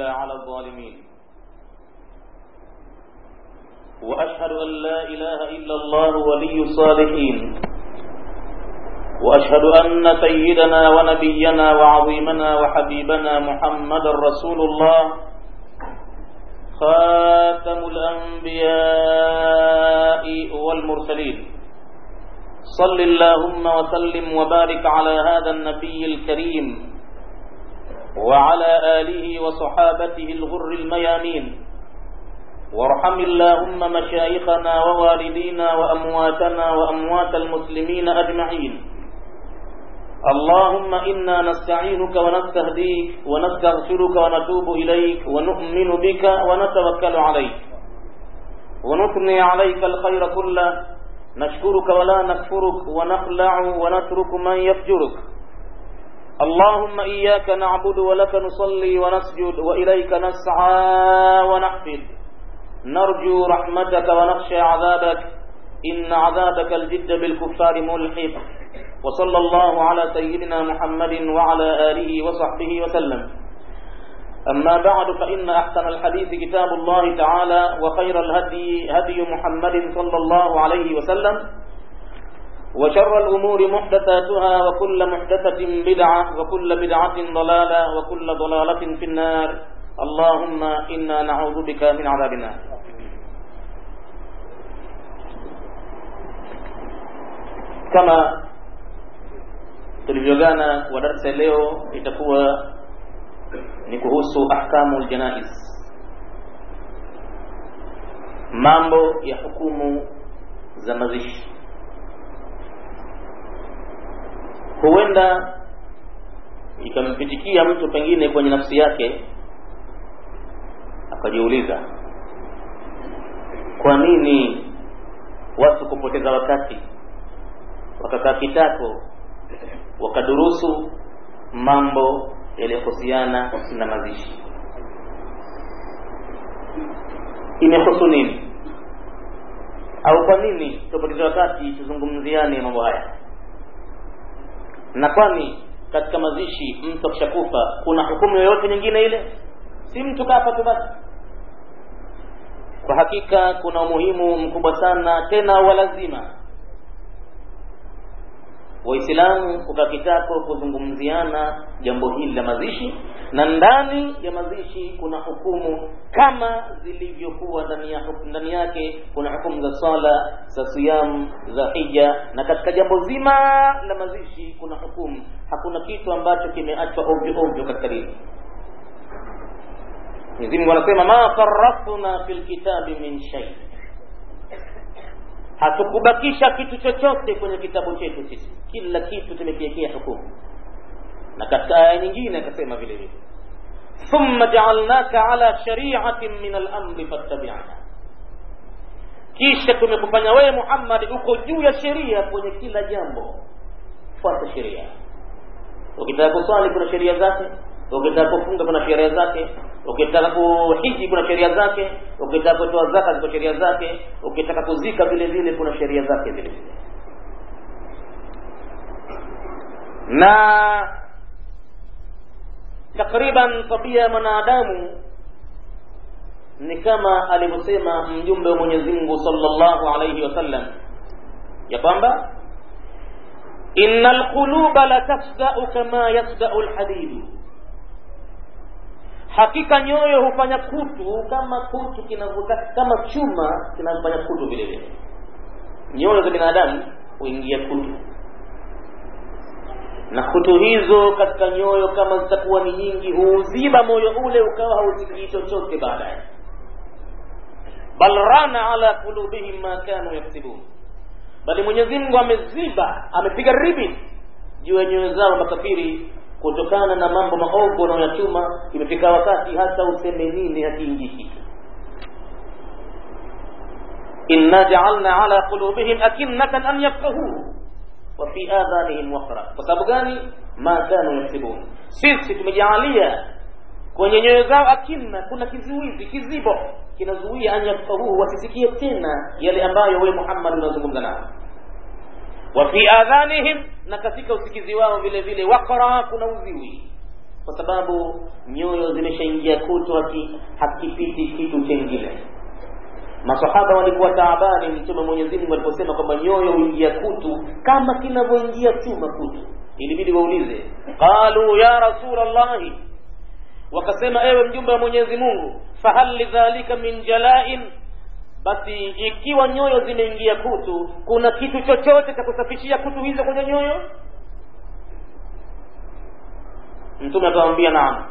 إلا على الظالمين وأشهد أن لا إله إلا الله ولي الصالحين وأشهد أن سيدنا ونبينا وعظيمنا وحبيبنا محمد رسول الله خاتم الأنبياء والمرسلين صل اللهم وسلم وبارك على هذا النبي الكريم وعلى آله وصحابته الغر الميامين وارحم اللهم مشايخنا ووالدينا وأمواتنا وأموات المسلمين أجمعين اللهم إنا نستعينك ونستهديك ونستغفرك ونتوب إليك ونؤمن بك ونتوكل عليك ونثني عليك الخير كله نشكرك ولا نكفرك ونخلع ونترك من يفجرك اللهم إياك نعبد ولك نصلي ونسجد وإليك نسعى ونحفد نرجو رحمتك ونخشى عذابك إن عذابك الجد بالكفار ملحق وصلى الله على سيدنا محمد وعلى آله وصحبه وسلم أما بعد فإن أحسن الحديث كتاب الله تعالى وخير الهدي هدي محمد صلى الله عليه وسلم وشر الأمور محدثاتها وكل محدثة بدعة وكل بدعة ضلالة وكل ضلالة في النار اللهم إنا نعوذ بك من عذاب النار كما tulivyogana wa darasa leo itakuwa ni kuhusu ahkamu ljanais mambo ya hukumu za mazishi huenda ikampitikia mtu pengine kwenye nafsi yake akajiuliza kwa nini watu kupoteza wakati wakakaa kitako wakadurusu mambo yaliyohusiana na mazishi imehusu nini au kwa nini tupoteze wakati tuzungumziane mambo haya na kwani katika mazishi mtu akishakufa kuna hukumu yoyote nyingine ile si mtu kafa tu basi kwa hakika kuna umuhimu mkubwa sana tena walazima waislamu kukaa kitako kuzungumziana jambo hili la mazishi na ndani ya mazishi kuna hukumu kama zilivyokuwa ndani ya ndani yake kuna hukumu za swala za siyamu za hija na katika jambo zima la mazishi kuna hukumu hakuna kitu ambacho kimeachwa ovyo ovyo katika dini Mwenyezi Mungu anasema ma farratna fil kitabi min shay hatukubakisha kitu chochote kwenye kitabu chetu sisi kila kitu tumekiwekea hukumu na katika aya nyingine akasema vile vile thumma ja'alnaka ala shari'atin min al-amri fattabi'ha kisha tumekufanya wewe Muhammad uko juu ya sheria kwenye kila jambo fuata sheria ukitaka kuswali kuna sheria zake ukitaka kufunga kuna sheria zake ukitaka kuhiji kuna sheria zake ukitaka kutoa zaka ziko sheria zake ukitaka kuzika vile vile kuna sheria zake vile vile na takriban tabia ya mwanadamu ni kama alivyosema mjumbe wa Mwenyezi Mungu sallallahu alayhi wasallam ya kwamba innal quluba la tasda'u kama yasda'u alhadid hakika nyoyo hufanya kutu kama kutu kinavuta kama chuma kinafanya kutu vile vile nyoyo za binadamu huingia kutu na kutu hizo katika nyoyo kama zitakuwa ni nyingi huuziba moyo ule ukawa hausikii chochote baadaye bal rana ala qulubihim ma kanu yaksibun bali Mwenyezi Mungu ameziba amepiga ribi juu ya nyoyo zao makafiri kutokana na mambo maovu wanayoyachuma imefika wakati hata useme nini hakiingiki inna ja'alna ala qulubihim akinnatan an yafqahu wa fi adhanihim waqra kwa sababu gani ma kanu yaksibun sisi tumejaalia kwenye nyoyo zao akinna kuna kizuizi kizibo kinazuia an yafqahuhu wasisikie tena yale ambayo wewe Muhammad unazungumza nao wa fi adhanihim na katika usikizi wao vile vile waqra kuna uziwi kwa sababu nyoyo zimeshaingia kutu haki, hakipiti kitu chengine masahaba walikuwa taabani mtume mwenyezi mungu aliposema kwamba nyoyo huingia kutu kama kinavyoingia chuma kutu ilibidi waulize qalu ya rasul llahi wakasema ewe mjumbe wa mwenyezi mungu fahal lidhalika min jalain basi ikiwa nyoyo zimeingia kutu kuna kitu chochote cha kusafishia kutu hizo kwenye nyoyo mtume akawambia naam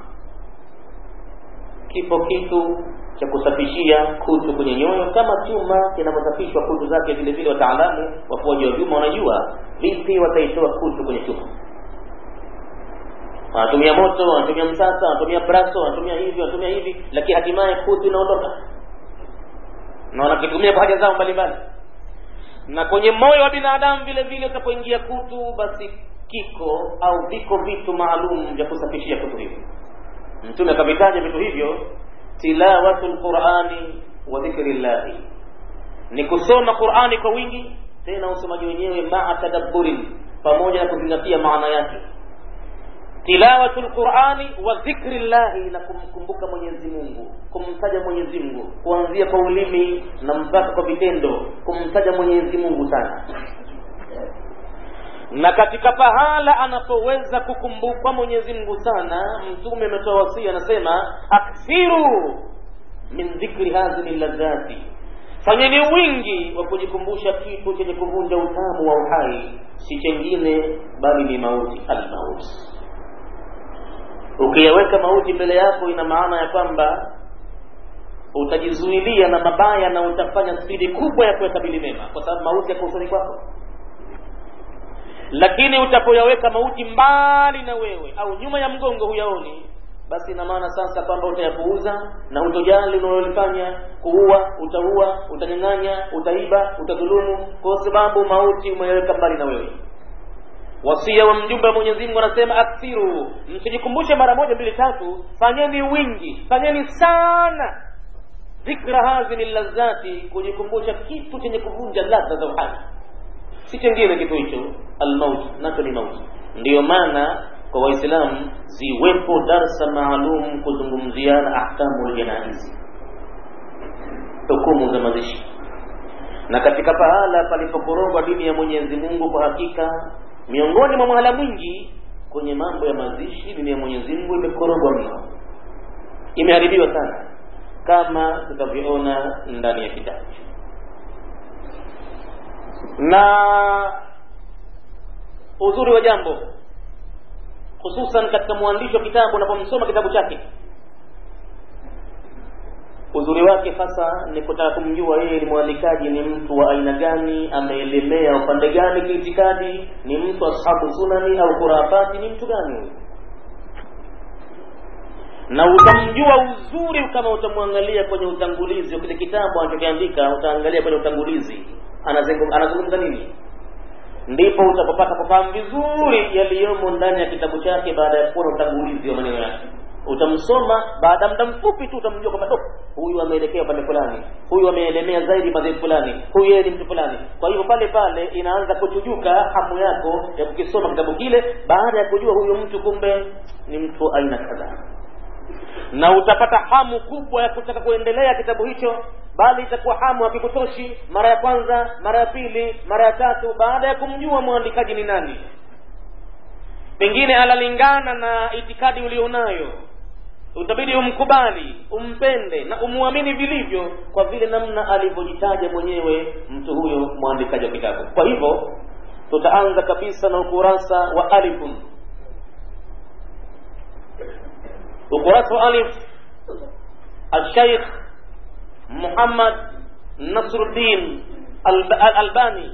kipo kitu cha kusafishia kutu kwenye nyoyo kama chuma kinavyosafishwa kutu zake vile vile wataalamu wafuaji wa vyuma wanajua vipi wataitoa kutu kwenye chuma wanatumia moto wanatumia msasa wanatumia braso wanatumia hivi wanatumia hivi lakini hatimaye kutu inaondoka na wanakitumia kwa haja zao mbalimbali na kwenye moyo wa binadamu vile vile utapoingia kutu basi kiko au viko vitu maalum vya kusafishia kutu hivyo mtume akavitaja vitu hivyo tilawatu lqurani wa dhikri llahi ni kusoma qurani kwa wingi tena usomaji wenyewe maa tadabburin pamoja na kuzingatia maana yake tilawatu lqurani wa dhikri llahi na kumkumbuka mwenyezi mungu kumtaja mwenyezi mungu kuanzia kwa ulimi na mpaka kwa vitendo kumtaja mwenyezi mungu sana na katika pahala anapoweza kukumbukwa mwenyezi mungu sana mtume ametoa wasia anasema akthiru min dhikri hadhihi ladhati fanyeni wingi wa kujikumbusha kitu chenye kuvunja utamu wa uhai si chengine bali ni mauti almauti ukiyaweka mauti mbele yako ina maana ya kwamba utajizuilia na mabaya na utafanya spidi kubwa ya kuyakabili mema kwa sababu mauti yako usoni kwako lakini utapoyaweka mauti mbali na wewe au nyuma ya mgongo huyaoni basi ina maana sasa kwamba utayapuuza na utojali unalolifanya kuua utaua utanyang'anya utaiba utadhulumu kwa sababu mauti umeyaweka mbali na wewe wasia wa mjumbe wa mwenyezi mungu anasema akthiru msijikumbushe mara moja mbili tatu fanyeni wingi fanyeni sana dhikra hadhihi lazati kujikumbusha kitu chenye kuvunja ladha za uhai si chengine kitu hicho almauti nacho ni mauti ndiyo maana kwa waislamu ziwepo darsa maalum kuzungumziana ahkamu ljanaizi hukumu za mazishi na katika pahala palipokorogwa dini ya mwenyezi mungu kwa hakika miongoni mwa mahala mwingi kwenye mambo ya mazishi dini ya mwenyezi mungu imekorogwa mno imeharibiwa sana kama tutavyoona ndani ya kitabu na uzuri wa jambo hususan katika mwandishi wa kitabu unapomsoma kitabu chake uzuri wake hasa ni kutaka kumjua yeye ni mwandikaji ni mtu wa aina gani ameelemea upande gani kiitikadi ni mtu ashabu sunani au khurafati ni mtu gani huyu na utamjua uzuri kama utamwangalia kwenye utangulizi wa kile kitabu anachokiandika utaangalia kwenye utangulizi anazungumza nini ndipo utapopata kufahamu vizuri yaliyomo ndani ya kitabu chake baada ya kuona utangulizi wa maneno yake utamsoma baada ya muda mfupi tu utamjua kwamba huyu ameelekea upande fulani huyu ameelemea zaidi madhehebu fulani huyu yeye ni mtu fulani kwa hivyo pale pale inaanza kuchujuka hamu yako ya kukisoma kitabu kile baada ya kujua huyu mtu kumbe ni mtu aina kadhaa na utapata hamu kubwa ya kutaka kuendelea kitabu hicho bali itakuwa hamu hakikutoshi mara ya kwanza mara ya pili mara ya tatu baada ya kumjua mwandikaji ni nani pengine analingana na itikadi ulionayo utabidi umkubali umpende na umwamini vilivyo kwa vile namna alivyojitaja mwenyewe mtu huyo mwandikaji wa kitabu kwa hivyo tutaanza kabisa na ukurasa wa alifun ukurasa wa alif alshaikh muhammad nasruddin albani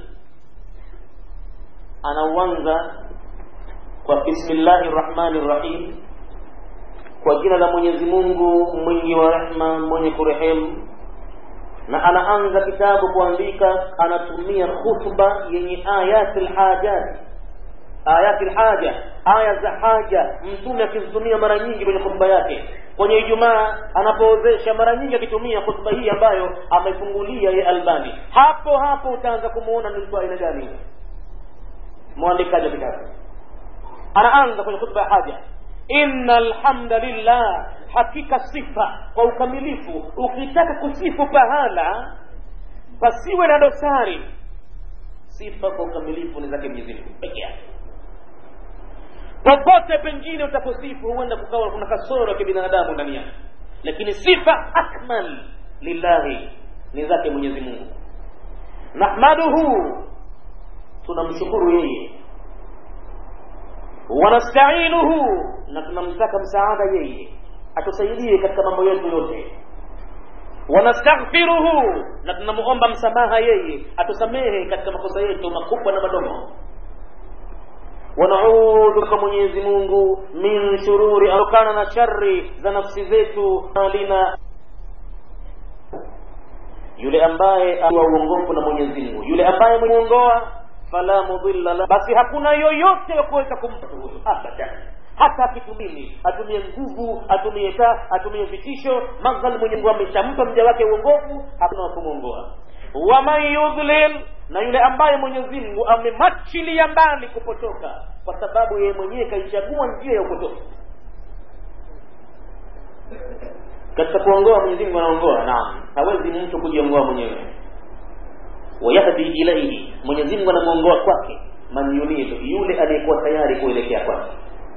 anauanza kwa bismillahi rrahmani rrahim kwa jina la mwenyezi mungu mwingi wa rehma mwenye kurehemu na anaanza kitabu kuandika anatumia khutba yenye ayati lhajati ayati lhaja aya za haja mtume akizitumia mara nyingi kwenye khutba yake kwenye ijumaa anapoozesha mara nyingi akitumia khutba hii ambayo amefungulia ye albani hapo hapo utaanza kumuona ni mtu aina gani mwandikaji wa kitabu anaanza kwenye khutba ya haja inna alhamdulillah hakika sifa kwa ukamilifu ukitaka kusifu pahala pasiwe na dosari sifa kwa ukamilifu ni zake mwenyezi mungu peke yake popote pengine utaposifu huenda kukawa kuna kasoro ya kibinadamu ndani yake lakini sifa akmal lillahi ni zake mwenyezi mungu nahmaduhu tunamshukuru yeye wanastainuhu na tunamtaka msaada yeye atusaidie katika mambo yetu yote wanastaghfiruhu na tunamuomba msamaha yeye atusamehe katika makosa yetu makubwa na madogo wanaudhu kwa mwenyezi mungu min shururi atokana na shari za nafsi zetu alina yule ambaye wa uongofu na mwenyezi mungu yule ambaye mwenyeongoa fala mudilla la basi hakuna yoyote ya kuweza kumpa huyo abadan hata akitumini atumie nguvu atumie taa atumie vitisho madhal mwenye mungu ameshampa mja wake uongofu hakuna wa kumwongoa waman yudlil na yule ambaye mwenyezi mungu amemachilia mbali kupotoka kwa sababu yeye mwenyewe kaichagua njia ya upotofu katika kuongoa mwenyezi mungu anaongoa naam hawezi mtu kujiongoa mwenyewe wayahdi ilaihi mwenyezi mungu anamwongoa kwake man yunidu yule aliyekuwa tayari kuelekea kwake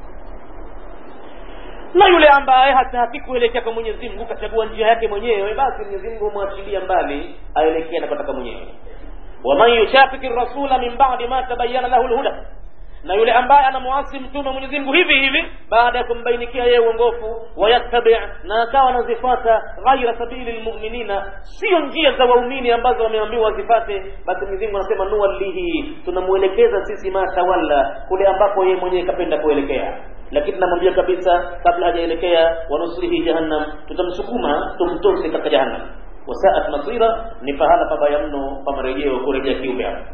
na yule ambaye hataki kuelekea kwa mwenyezi mungu kachagua njia yake mwenyewe basi mwenyezi mungu humwachilia mbali aelekee anakotaka mwenyewe waman yushafiki rasula min badi ma tabayana lahu lhuda na yule ambaye anamuasi mtume mwenyezi mungu hivi hivi baada ya kumbainikia yeye uongofu wayattabi na akawa anazifuata ghaira sabili lmuminina sio njia za waumini ambazo wameambiwa wazifate basi mwenyezi mungu anasema nuwallihi tunamwelekeza sisi ma tawalla kule ambapo yeye mwenyewe kapenda kuelekea lakini namwambia kabisa kabla hajaelekea wanuslihi jahannam tutamsukuma tumtose katika jahannam wasaat masira ni pahala pabaya mno pa marejeo kurejea kiumbe hapo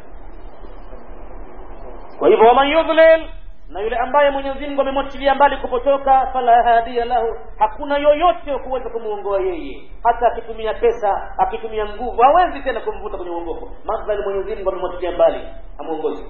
kwa hivyo waman yudlil na yule ambaye mwenyezi mungu amemwachilia mbali kupotoka fala hadiya lahu hakuna yoyote wa kuweza kumwongoa yeye hata akitumia pesa akitumia nguvu hawezi tena kumvuta kwenye uongofu madhali mwenyezi mungu amemwachilia mbali amwongozi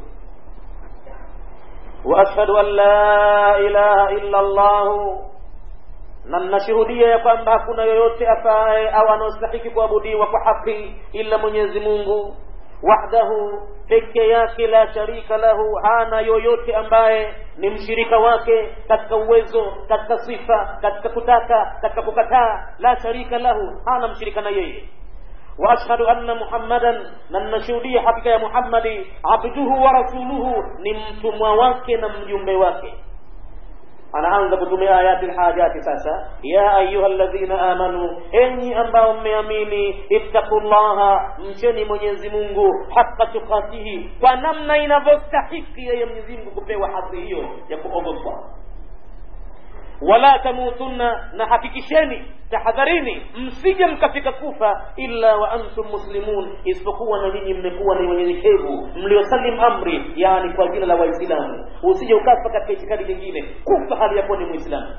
واشهد ان لا اله الا الله na ninashuhudia ya kwamba hakuna yoyote afaye au anaostahiki kuabudiwa kwa haki ila mwenyezi mungu wahdahu peke yake la sharika lahu hana yoyote ambaye ni mshirika wake katika uwezo katika sifa katika kutaka katika kukataa la sharika lahu hana mshirika na yeye واشهد ان محمدا ننشهديه حقيقه يا محمد عبده ورسوله ni mtumwa wake na mjumbe wake anaanza kutumia ayati lhajati sasa ya ayuha ladhina amanu enyi ambao mmeamini ittaqullaha mcheni mwenyezi mungu haka tukatihi kwa namna inavyostahiki yeye mwenyezi mungu kupewa hadhi hiyo ya kuogopwa wala tamutunna na hakikisheni tahadharini msije mkafika kufa illa wa antum muslimun isipokuwa na nyinyi mmekuwa ni wenyenyekevu mliosalim amri yani kwa jina la waislamu usije ukafa katika itikadi nyingine kufa hali yakuwa ni mwislamu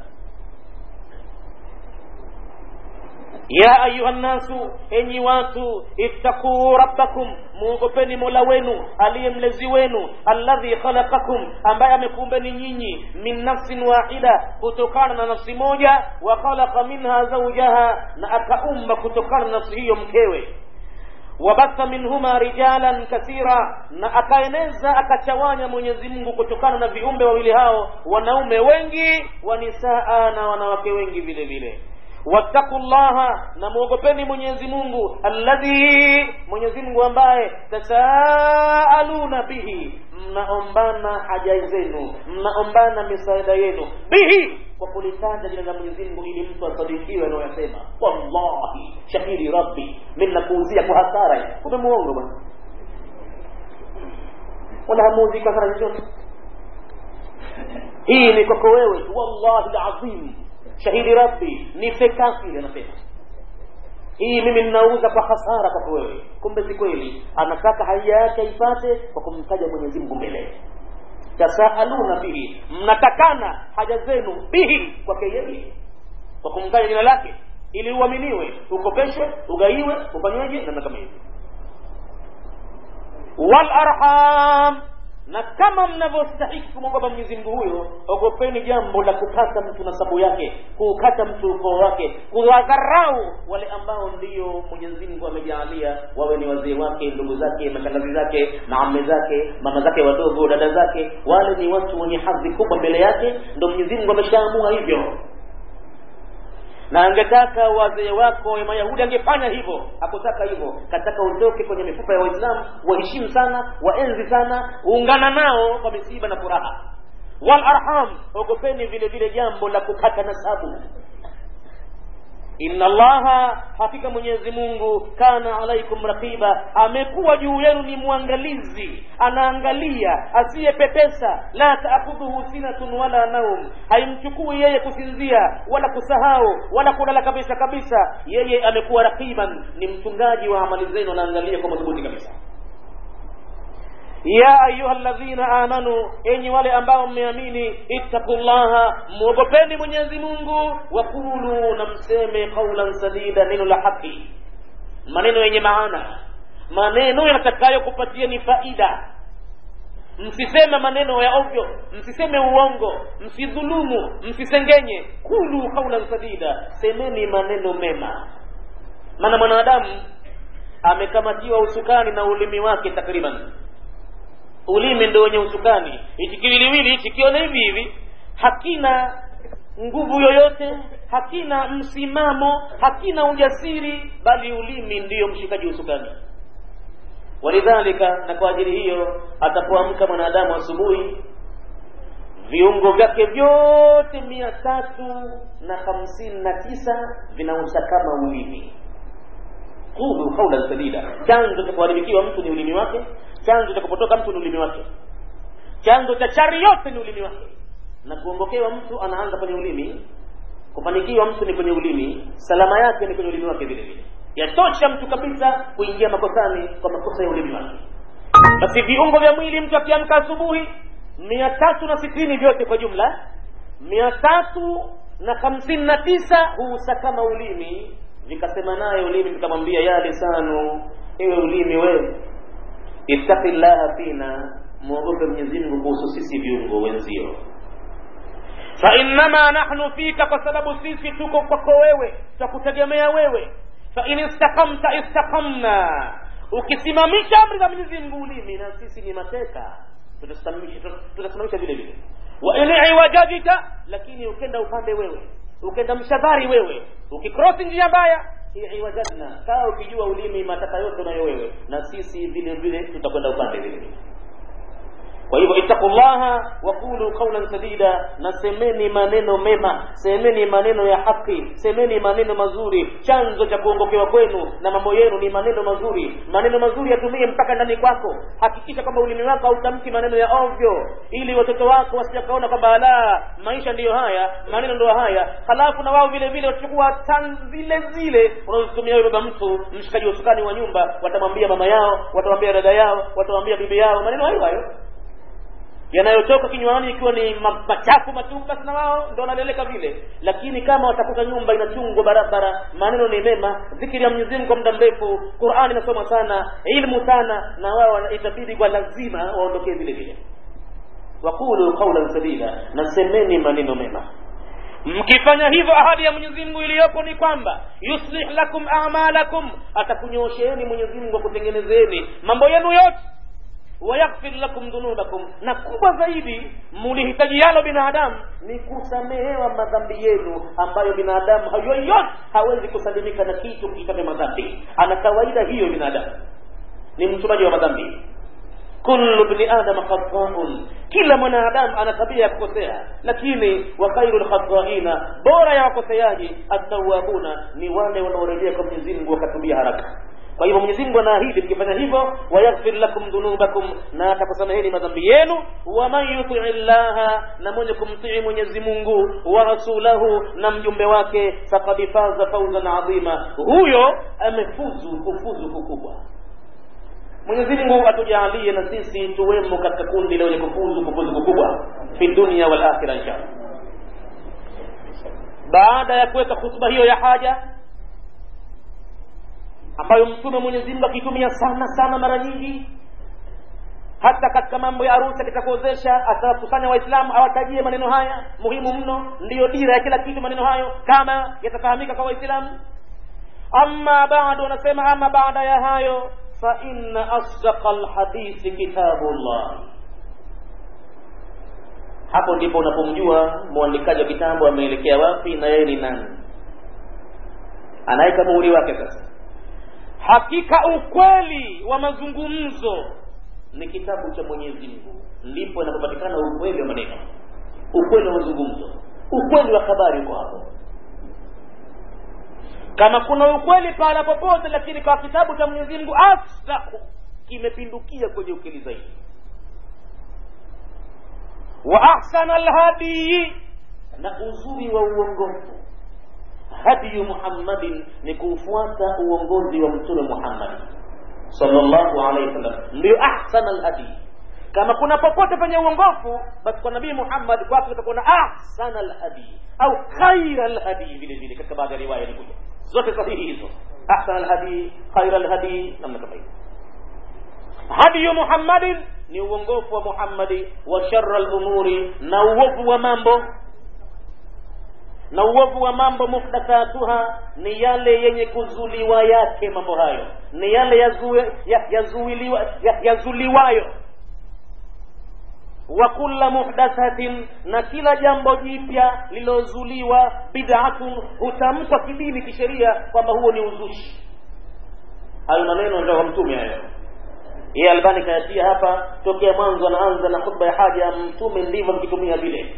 ya ayuha nnasu enyi watu ittaquu rabbakum muogopeni mola wenu aliye mlezi wenu alladhi khalaqakum ambaye amekuumbeni nyinyi min nafsin wahida kutokana na nafsi moja wa khalaqa minha zaujaha na akaumba kutokana na nafsi hiyo mkewe wabatha minhuma rijalan kathira na akaeneza akachawanya mwenyezi mungu kutokana na viumbe wawili hao wanaume wengi wa nisaa na wanawake wengi vile vile wattaqu llaha na mwogopeni mwenyezi mungu alladhi mwenyezi mungu ambaye tasaaluna bihi mnaombana haja zenu mnaombana misaada yenu bihi kwa kulitaja jina la mwenyezi mungu ili mtu asadikiwe anayoyasema wallahi shahidi rabbi mi nakuuzia kwa hasara kumbe muongo bwana wala hamuuzii kwa hasara chochote hii ni kwako wewe tu wallahi lazim shahidi rabbi ni fekafili anasema hii mimi ninauza kwa hasara kwako wewe kumbe si kweli anataka haja yake aipate kwa kumtaja mwenyezi mungu mbele tasaaluna bihi mnatakana haja zenu bihi kwake yeye kwa kumtaja jina lake ili uaminiwe ukopeshwe ugaiwe ufanyeje namna kama hivi walarham na kama mnavyostahiki kumwogopa mwenyezi mungu huyo ogopeni jambo la kukata mtu nasabu yake kuukata mtu ukoo wake kuwadharau wale ambao ndio mwenyezi mungu amejaalia wawe ni wazee wake ndugu zake mashangazi zake maame zake mama zake wadogo dada zake wale ni watu wenye hadhi kubwa mbele yake ndo mwenyezi mungu ameshaamua hivyo na angetaka wazee wako mayahudi angefanya hivyo hakutaka hivyo kataka utoke kwenye mifupa ya waislamu waheshimu sana waenzi sana ungana nao kwa misiba na furaha wal arham ogopeni vile vile jambo la kukata nasabu inna allaha hakika mwenyezi mungu kana alaikum raqiba amekuwa juu yenu ni mwangalizi anaangalia asiyepepesa la taakhudhuhu sinatun wala naum haimchukui yeye kusinzia wala kusahau wala kulala kabisa kabisa yeye amekuwa raqiban ni mchungaji wa amali zenu anaangalia kwa madhubuti kabisa ya ayuha ladhina amanu enyi wale ambao mmeamini ittaqullaha mwogopeni mwenyezi mungu wakulu na mseme qaulan sadida neno la haki maneno yenye maana maneno yatakayokupatieni faida msiseme maneno ya ovyo msiseme uongo msidhulumu msisengenye kulu qaulan sadida semeni maneno mema maana mwanadamu amekamatiwa usukani na ulimi wake takriban ulimi ndo wenye usukani hichi kiwiliwili hichi kione hivi hivi hakina nguvu yoyote hakina msimamo hakina ujasiri bali ulimi ndiyo mshikaji usukani walidhalika na kwa ajili hiyo atapoamka mwanadamu asubuhi viungo vyake vyote mia tatu na hamsini na tisa vinausakama ulimi qulu qaulan sadida chanzo cha kuharibikiwa mtu ni ulimi wake chanzo cha kupotoka mtu ni ulimi wake chanzo cha chari yote ni ulimi wake na kuongokewa mtu anaanza kwenye ulimi kufanikiwa mtu ni kwenye ulimi salama yake ni kwenye ulimi wake vile vile yatosha mtu kabisa kuingia makosani kwa makosa ya ulimi wake basi viungo vya mwili mtu akiamka asubuhi mia tatu na sitini vyote kwa jumla mia tatu na hamsini na tisa huusakama ulimi vikasema naye ulimi vikamwambia ya lisanu ewe ulimi wewe ittaqi llaha fina mwogope mwenyezi mungu kuhusu sisi viungo wenzio fainnama nahnu fika kwa sababu sisi tuko kwako wewe twakutegemea wewe fain istaqamta istaqamna ukisimamisha amri za mwenyezi mungu ulimi na sisi ni mateka tutasimamisha vile vile wa in iwajajita lakini ukenda upande wewe ukenda mshadhari wewe ukikrosi njia mbaya iwajadna kaa ukijua ulimi mataka yote unayo wewe na sisi vile vile tutakwenda upande vile vile kwa hivyo ittaqullaha waqulu qawlan sadida na semeni maneno mema semeni maneno ya haki semeni maneno mazuri chanzo cha kuongokewa kwenu na mambo yenu ni maneno mazuri maneno mazuri yatumie mpaka ndani kwako hakikisha kwamba ulimi wako hautamki maneno ya ovyo ili watoto wako wasijakaona kwamba la maisha ndiyo haya maneno ndio haya halafu na wao vile vile watachukua tan zile zile unazotumia wewe baba mtu mshikaji wa usukani wa nyumba watamwambia mama yao watamwambia dada yao watamwambia bibi yao maneno hayo hayo yanayotoka kinywani ikiwa ni machafu matupu basi na wao ndo wanaleleka vile lakini kama watakuta nyumba inachungwa barabara maneno ni mema dhikiri ya mwenyezi mungu kwa muda mrefu qurani inasoma sana ilmu sana na wao itabidi kwa lazima waondokee vile vile waqulu qaulan sadida na semeni maneno mema mkifanya hivyo ahadi ya mwenyezi mungu iliyopo ni kwamba yuslih lakum amalakum atakunyoosheni mwenyezi mungu akutengenezeni mambo yenu yote wayaghfir lakum dhunubakum na kubwa zaidi mulihitajialo binadamu ni kusamehewa madhambi yenu ambayo binadamu yoyote hawezi kusalimika na kitu kiitavyo madhambi ana kawaida hiyo binadamu ni mtumaji wa madhambi kullu bni adama khataun kila mwanadamu ana tabia ya kukosea lakini wa khairu lkhataina bora ya wakoseaji attawabuna ni wale wanaorejea kwa mwenyezi mungu wakatubia haraka kwa hivyo mwenyezi mungu anaahidi mkifanya hivyo wayaghfir lakum dhunubakum na atakusameheni madhambi yenu waman yutii llaha na mwenye kumtii mwenyezi mungu wa rasulahu na mjumbe wake fakad faza fauzan adhima huyo amefuzu kufuzu kukubwa mwenyezi mungu atujaalie na sisi tuwemo katika kundi lenye kufuzu kufuzu kukubwa fi dunia wal akhira inshallah baada ya kuweka hutuba hiyo ya haja ambayo mtume mwenyezi mungu akitumia sana sana mara nyingi hata katika mambo ya harusi akitakuozesha atawakusanya waislamu awatajie maneno haya muhimu mno ndiyo dira ya kila kitu maneno hayo kama yatafahamika kwa waislamu ama bado anasema ama baada ya hayo fa inna asdaqa lhadithi kitabullah hapo ndipo unapomjua mwandikaji wa kitabu ameelekea wapi na yeye ni nani anaweka muhuri wake sasa hakika ukweli wa mazungumzo ni kitabu cha mwenyezi mungu ndipo inapopatikana ukweli wa maneno ukweli wa mazungumzo ukweli wa habari uko hapo kama kuna ukweli pahala popote lakini kwa kitabu cha mwenyezi mungu asdaku kimepindukia kwenye ukweli zaidi wa ahsana lhadii na uzuri wa uongofu hadiyu muhammadin ni kuufuata uongozi wa mtume muhammad sallallahu alaihi wasallam ndio ahsana lhadii kama kuna popote penye uongofu basi kwa nabii muhammad kwake utakuwa na ahsana lhadii au khaira lhadii vile vile katika baadhi ya riwaya ilikuja zote sahihi hizo ahsana lhadii khaira lhadii namna kama hiyo hadiyu muhammadin ni uongofu wa muhammadi wa shara lumuri na uovu wa mambo na uovu wa mambo muhdathatuha ni yale yenye kuzuliwa yake mambo hayo ni yale yazuiliwa ya, yazuliwayo wa kulla muhdathatin na kila jambo jipya lilozuliwa bid'atun hutamkwa kidini kisheria kwamba huo ni uzushi hayo maneno ndio mtume hayo yeye albani kayatia hapa tokea mwanzo anaanza na khutba ya haja ya mtume ndivyo mkitumia vile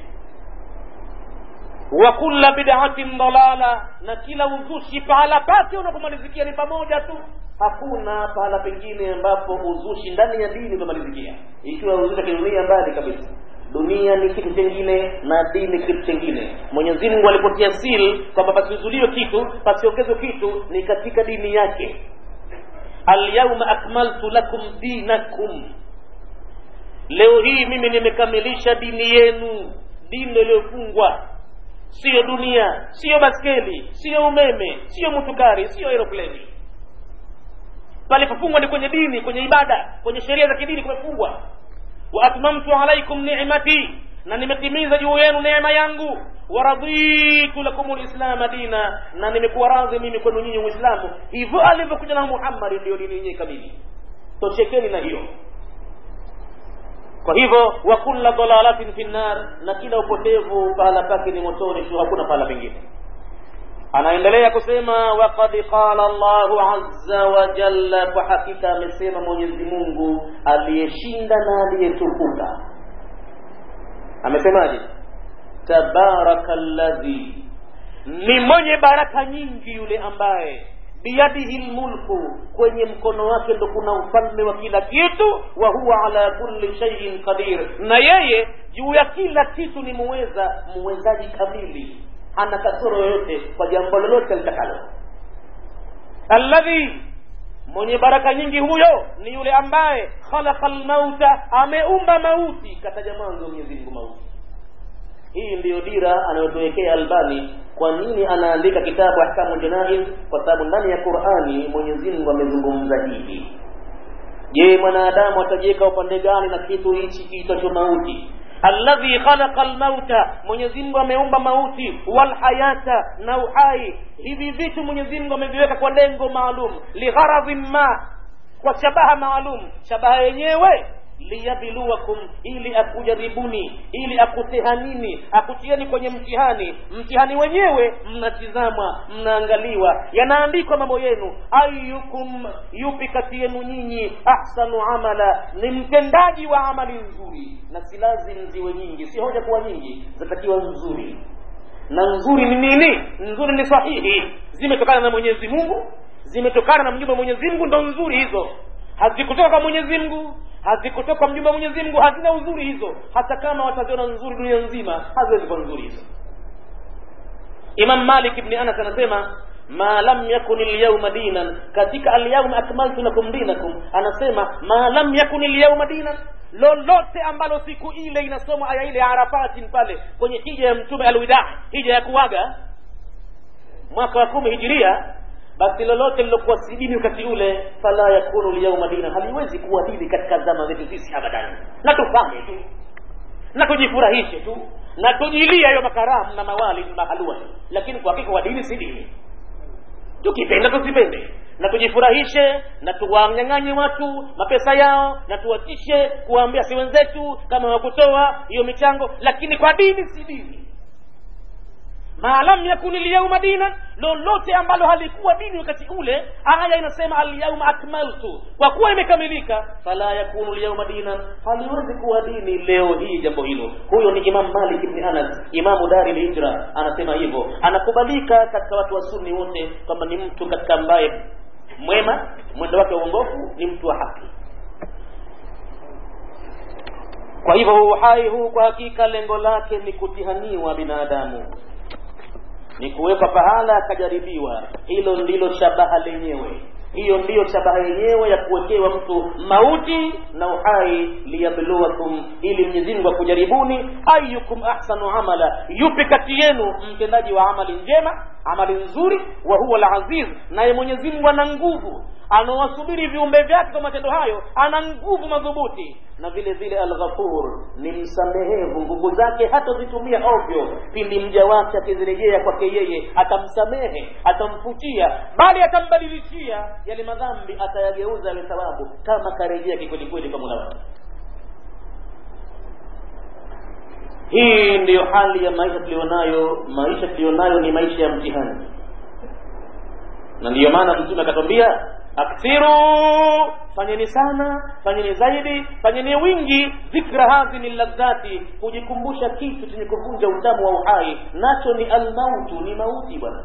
wa kulla bid'atin dalala na kila uzushi pahala pake unapomalizikia ni pamoja tu hakuna pahala pengine ambapo uzushi ndani ya dini umemalizikia ikiwa uzushi wa kidunia mbali kabisa dunia ni kitu chengine na dini kitu chengine mwenyezi mungu alipotia sil kwamba pasizuliwe kitu pasiongezwe kitu ni katika dini yake alyauma akmaltu lakum dinakum leo hii mimi nimekamilisha dini yenu dini iliyofungwa siyo dunia siyo baskeli siyo umeme siyo mutukari siyo aeropleni palipofungwa ni kwenye dini kwenye ibada kwenye sheria za kidini kumefungwa wa atmamtu alaikum ni'mati na nimetimiza juu yenu neema yangu waraditu lakum lislama dina na nimekuwa radhi mimi kwenu nyinyi uislamu hivyo alivyokuja na muhammadi ndio dini yenyewe kamili toshekeni na hiyo kwa hivyo wa kulla dalalatin fi nnar na kila upotevu pahala pake ni motoni tu hakuna pahala pengine anaendelea kusema waqad qala llahu azza wa jalla kwa hakika amesema mwenyezi mungu aliyeshinda na aliyetukuka amesemaje tabaraka ladhi ni mwenye baraka nyingi yule ambaye biyadihi lmulku kwenye mkono wake ndo kuna ufalme wa kila kitu wa huwa ala kulli shaiin qadir na yeye juu ya kila kitu ni muweza muwezaji kamili hana kasoro yoyote kwa jambo lolote litakalo alladhi mwenye baraka nyingi huyo ni yule ambaye khalaqa lmauta ameumba mauti kataja mwanzo mwenyezi mungu mauti hii ndiyo dira anayotuwekea albani kwa nini anaandika kitabu ahkamu janaiz kwa sababu ndani ya qurani mwenyezi mungu amezungumza hivi je mwanadamu atajiweka upande gani na kitu hichi kiitwacho mauti alladhi khalaqa lmauta mwenyezi mungu ameumba mauti walhayata na uhai hivi vitu mwenyezi mungu ameviweka kwa lengo maalum ligharadhin ma kwa shabaha maalum shabaha yenyewe liyabluwakum ili akujaribuni ili akutihanini akutieni kwenye mtihani mtihani wenyewe mnatizamwa mnaangaliwa yanaandikwa mambo yenu ayukum yupi kati yenu nyinyi ahsanu amala ni mtendaji wa amali nzuri na si lazim ziwe nyingi si hoja kuwa nyingi zatakiwa nzuri na nzuri ni nini nzuri ni sahihi zimetokana na mwenyezi mungu zimetokana na mjumbe wa mwenyezi mungu ndo nzuri hizo hazikutoka kwa mwenyezi mungu hazikutoka kwa mjumbe wa mwenyezi mungu hazina uzuri hizo hata kama wataziona nzuri dunia nzima haziwezi kuwa nzuri hizo imam malik ibni anas anasema ma lam yakun lyauma dinan katika alyauma akmaltu lakum dinakum anasema ma lam yakun lyauma dinan lolote ambalo siku ile inasoma aya ile ya arafatin pale kwenye hija ya mtume alwida hija ya kuwaga mwaka wa kumi hijiria basi lolote lilokuwa si dini wakati ule fala yakunu lyauma dina haliwezi kuwa dini katika zama zetu sisi abadani na tufanye tu na tujifurahishe tu na tujilia hiyo makaramu na mawali na mahalua lakini kwa hakika wa dini si dini tukipenda tusipende na tujifurahishe na tuwanyang'anye watu mapesa yao na tuwatishe kuwaambia si wenzetu kama wakutoa hiyo michango lakini kwa dini si dini ma lam yakun lyauma dina lolote ambalo halikuwa dini wakati ule aya inasema alyauma akmaltu kwa kuwa imekamilika fala yakunu lyauma dina haliwezi kuwa dini leo hii jambo hilo huyo ni imam malik ibni anas imamu dari lhijra anasema hivyo anakubalika katika watu wa sunni wote kwamba ni mtu katika ambaye mwema mwendo wake wa uongofu ni mtu wa haki kwa hivyo uhai huu kwa hakika lengo lake ni kutihaniwa binadamu ni kuwekwa pahala akajaribiwa hilo ndilo shabaha lenyewe hiyo ndiyo shabaha yenyewe ya kuwekewa mtu mauti na uhai liyabluwakum ili mwenyezi mungu akujaribuni ayukum ahsanu amala yupi kati yenu mtendaji wa amali njema amali nzuri wa huwa alaziz naye mwenyezi mungu ana nguvu anawasubiri viumbe vyake kwa matendo hayo ana nguvu madhubuti na vile vile alghafur ni msamehevu nguvu zake hatazitumia ovyo pindi mja wake akizirejea kwake yeye atamsamehe atamfutia bali atambadilishia yale madhambi atayageuza yale thawabu kama karejea kikwelikweli kwa mola wake hii ndiyo hali ya maisha tulionayo maisha tulionayo ni maisha ya mtihani na ndiyo maana mtume akatwambia akthiru fanyeni sana fanyeni zaidi fanyeni wingi dhikra hadhini ladhati kujikumbusha kitu chenye kuvunja utamu wa uhai nacho ni almautu ni mauti bwana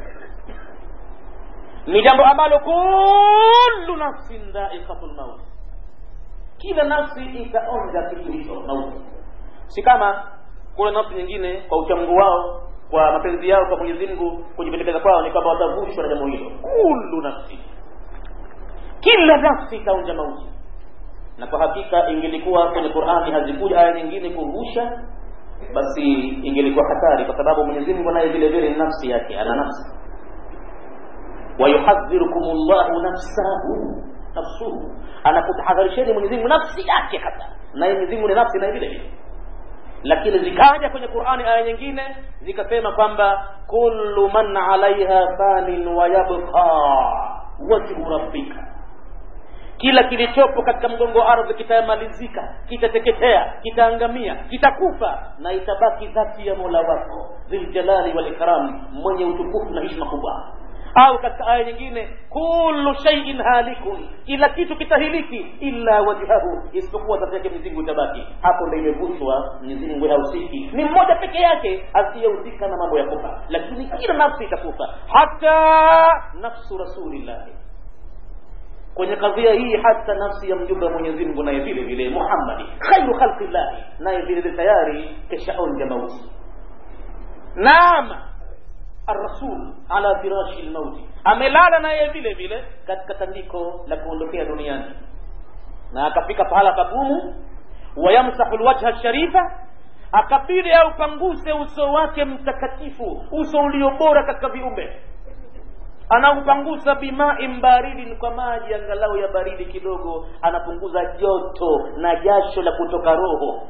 ni jambo ambalo kullu nafsin dhaikatu lmaut kila nafsi itaonja kitu hicho mauti si kama kule nafsi nyingine kwa uchamgu wao kwa mapenzi yao kwa mwenyezi mungu kujipendekeza kwao ni kwamba watavushwa na jambo hilo kullu nafsi kila nafsi itaonja mauti na kwa hakika ingelikuwa kwenye qurani hazikuja aya nyingine kurusha basi ingelikuwa hatari kwa sababu mwenyezi mungu naye vile vile ni nafsi yake ana nafsi wayuhadhirukum llahu nafsahu nafsuhu anakutahadharisheni mwenyezi mungu nafsi yake hata naye mwenyezi mungu ni nafsi naye vile vile lakini zikaja kwenye qurani aya nyingine zikasema kwamba kullu man alaiha fanin wayabqa wajhu rabbika kila kilichopo katika mgongo wa ardhi kitamalizika kitateketea kitaangamia kitakufa na itabaki dhati ya mola wako dhiljalali walikram mwenye utukufu na hishma kubwa au katika aya nyingine kullu shay'in halikun kila kitu kitahiliki illa wajhahu isipokuwa dhati yake mwenyezi Mungu itabaki hapo ndio imevushwa mwenyezi Mungu hahusiki ni mmoja peke yake asiyehusika na mambo ya kufa lakini kila nafsi itakufa hata nafsu rasulillahi kwenye kadhia hii hata nafsi ya mjumbe wa Mwenyezi Mungu naye vile vile Muhammadi khairu khalqillah naye vile vile tayari keshaonja mauti naam الرسول على فراش الموت amelala naye vile vile katika tandiko la kuondokea duniani na akafika pahala pagumu wayamsahu lwajha sharifa akabidi aupanguse uso wake mtakatifu uso ulio bora katika viumbe anaupangusa bimain baridin kwa maji angalau ya baridi kidogo anapunguza joto na jasho la kutoka roho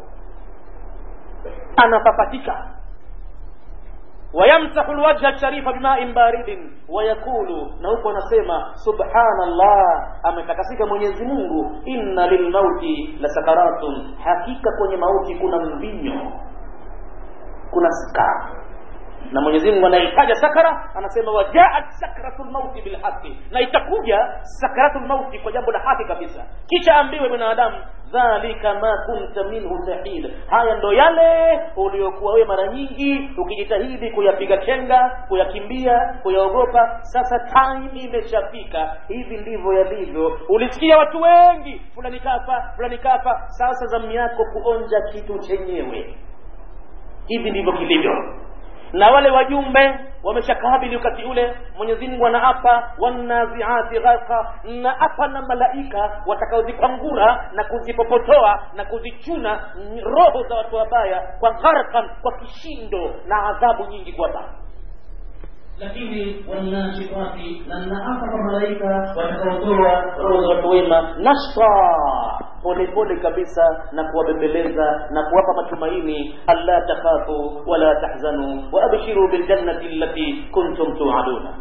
anapapatika wayamsahu lwajha sharifa bimain baridin wayaqulu na huko anasema subhanallah ametakasika mwenyezi mungu inna lilmauti la sakaratun hakika kwenye mauti kuna mvinyo kuna skara na Mwenyezi Mungu anaitaja sakara anasema wajaat sakratul mauti bilhaqi na itakuja sakratul mauti kwa jambo la haki kabisa kisha ambiwe binadamu dhalika ma kunta minhu tahid haya ndo yale uliokuwa wewe mara nyingi ukijitahidi kuyapiga chenga kuyakimbia kuyaogopa sasa time imeshafika hivi ndivyo yalivyo ulisikia watu wengi fulani kafa fulani kafa sasa zamu yako kuonja kitu chenyewe hivi ndivyo kilivyo na wale wajumbe wameshakabili wakati ule mwenyezi mungu anaapa wanaziati gharqa na apa na malaika watakaozikwangura na kuzipopotoa na kuzichuna roho za watu wabaya kwa gharqan kwa kishindo na adhabu nyingi kuwapa lakini wanashitati na naapa kwa malaika watakaotoa roho za watu wema nashta polepole kabisa na kuwabembeleza na kuwapa matumaini alla takhafu wala tahzanu waabshiru biljannati allati kuntum tuaduna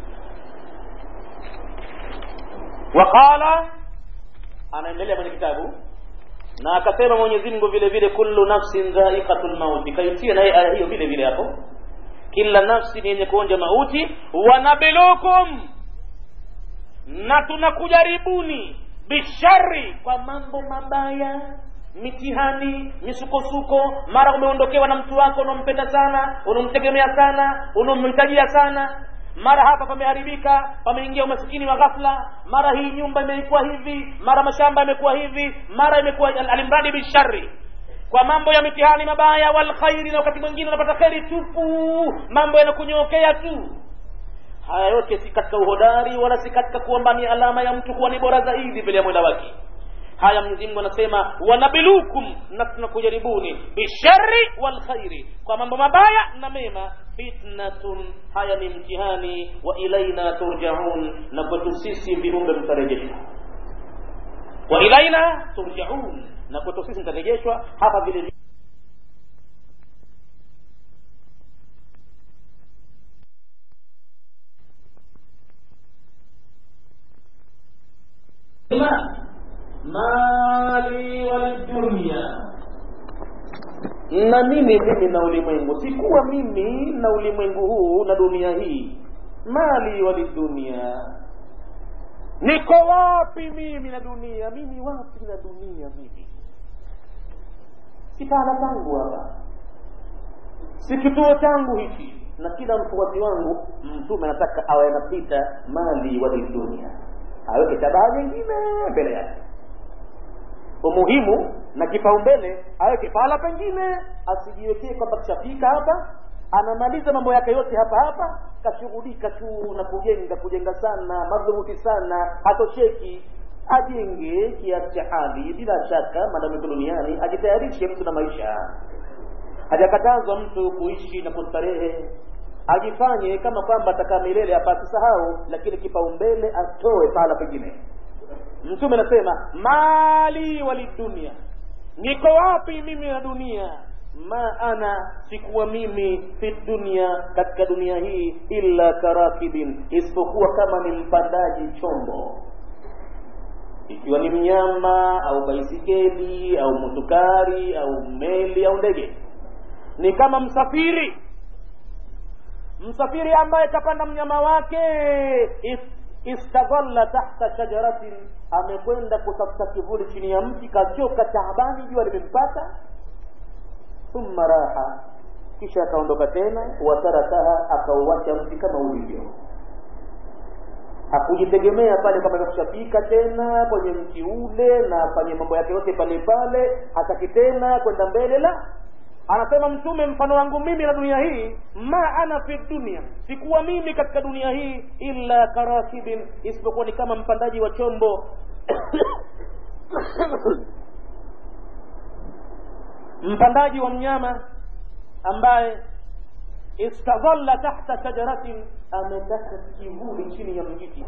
waqala anaendelea kwenye kitabu na akasema mwenyezi mungu vile vile kullu nafsin dhaiqatul mauti kaitia naye aya hiyo vile vile hapo kila nafsi ni yenye kuonja mauti wanabilukum na tunakujaribuni bishari kwa mambo mabaya mitihani misukosuko mara umeondokewa na mtu wako unampenda sana unamtegemea sana unamhitajia sana mara hapa pameharibika pameingia umasikini wa ghafla mara hii nyumba imekuwa hivi mara mashamba yamekuwa hivi mara imekuwa alimradi bishari kwa mambo ya mitihani mabaya wal khairi na wakati mwingine unapata kheri tupu mambo yanakunyokea tu haya yote si katika uhodari wala si katika kuomba ni alama ya mtu kuwa ni bora zaidi mbele ya mwenda wake haya mwenyezi mungu anasema wanabilukum na tunakujaribuni bishari wal khairi kwa mambo mabaya na mema fitnatun haya ni mtihani wa ilaina turjaun na kwetu sisi viumbe mtarejeshwa wa ilaina turjaun na kwetu sisi mtarejeshwa hapa vile mali waldunia na mimi mimi na ulimwengu sikuwa mimi na ulimwengu huu na dunia hii mali walidunia niko wapi mimi na dunia mimi wapi na dunia mimi si pahala pangu hapa si kituo changu hiki na kila mfuasi wangu mtume anataka awe anapita mali walidunia aweke tabaa nyingine mbele yake umuhimu na kipaumbele aweke pahala pengine asijiwekee kwamba kishafika hapa anamaliza mambo yake yote hapa hapa kashughulika tu na kujenga kujenga sana madhubuti sana hatosheki ajenge kiasi cha hali bila shaka maadamu iko duniani ajitayarishe mtu na maisha hajakatazwa mtu kuishi na kustarehe ajifanye kama kwamba atakaa milele hapa asisahau lakini kipaumbele atoe pahala pengine mtume anasema mali walidunia niko wapi mimi na dunia ma ana sikuwa mimi fi dunia katika dunia hii illa karakibin isipokuwa kama ni mpandaji chombo ikiwa ni mnyama au baisikeli au motukari au meli au ndege ni kama msafiri msafiri ambaye kapanda mnyama wake istadhalla tahta shajaratin amekwenda kutafuta kivuli chini ya mti kachoka taabani jua limempata thumma raha kisha akaondoka tena watarakaha akauacha mti kama ulivyo hakujitegemea pale kama imekushafika tena kwenye mti ule na afanye mambo yake yote pale pale hataki tena kwenda mbele la anasema mtume mfano wangu mimi na dunia hii ma ana fi dunia sikuwa mimi katika dunia hii illa karakibin isipokuwa ni kama mpandaji wa chombo mpandaji wa mnyama ambaye istadhalla tahta shajaratin ametaka kivuli chini ya mjiti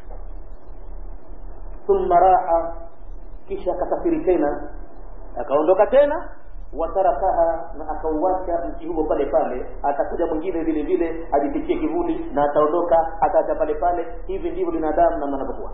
thumma raha kisha akasafiri tena akaondoka tena watarakaha na akauacha mti huo pale pale atakuja mwingine vile vile ajipitie kivuli na ataondoka ataacha pale pale hivi ndivyo binadamu namna anavyokuwa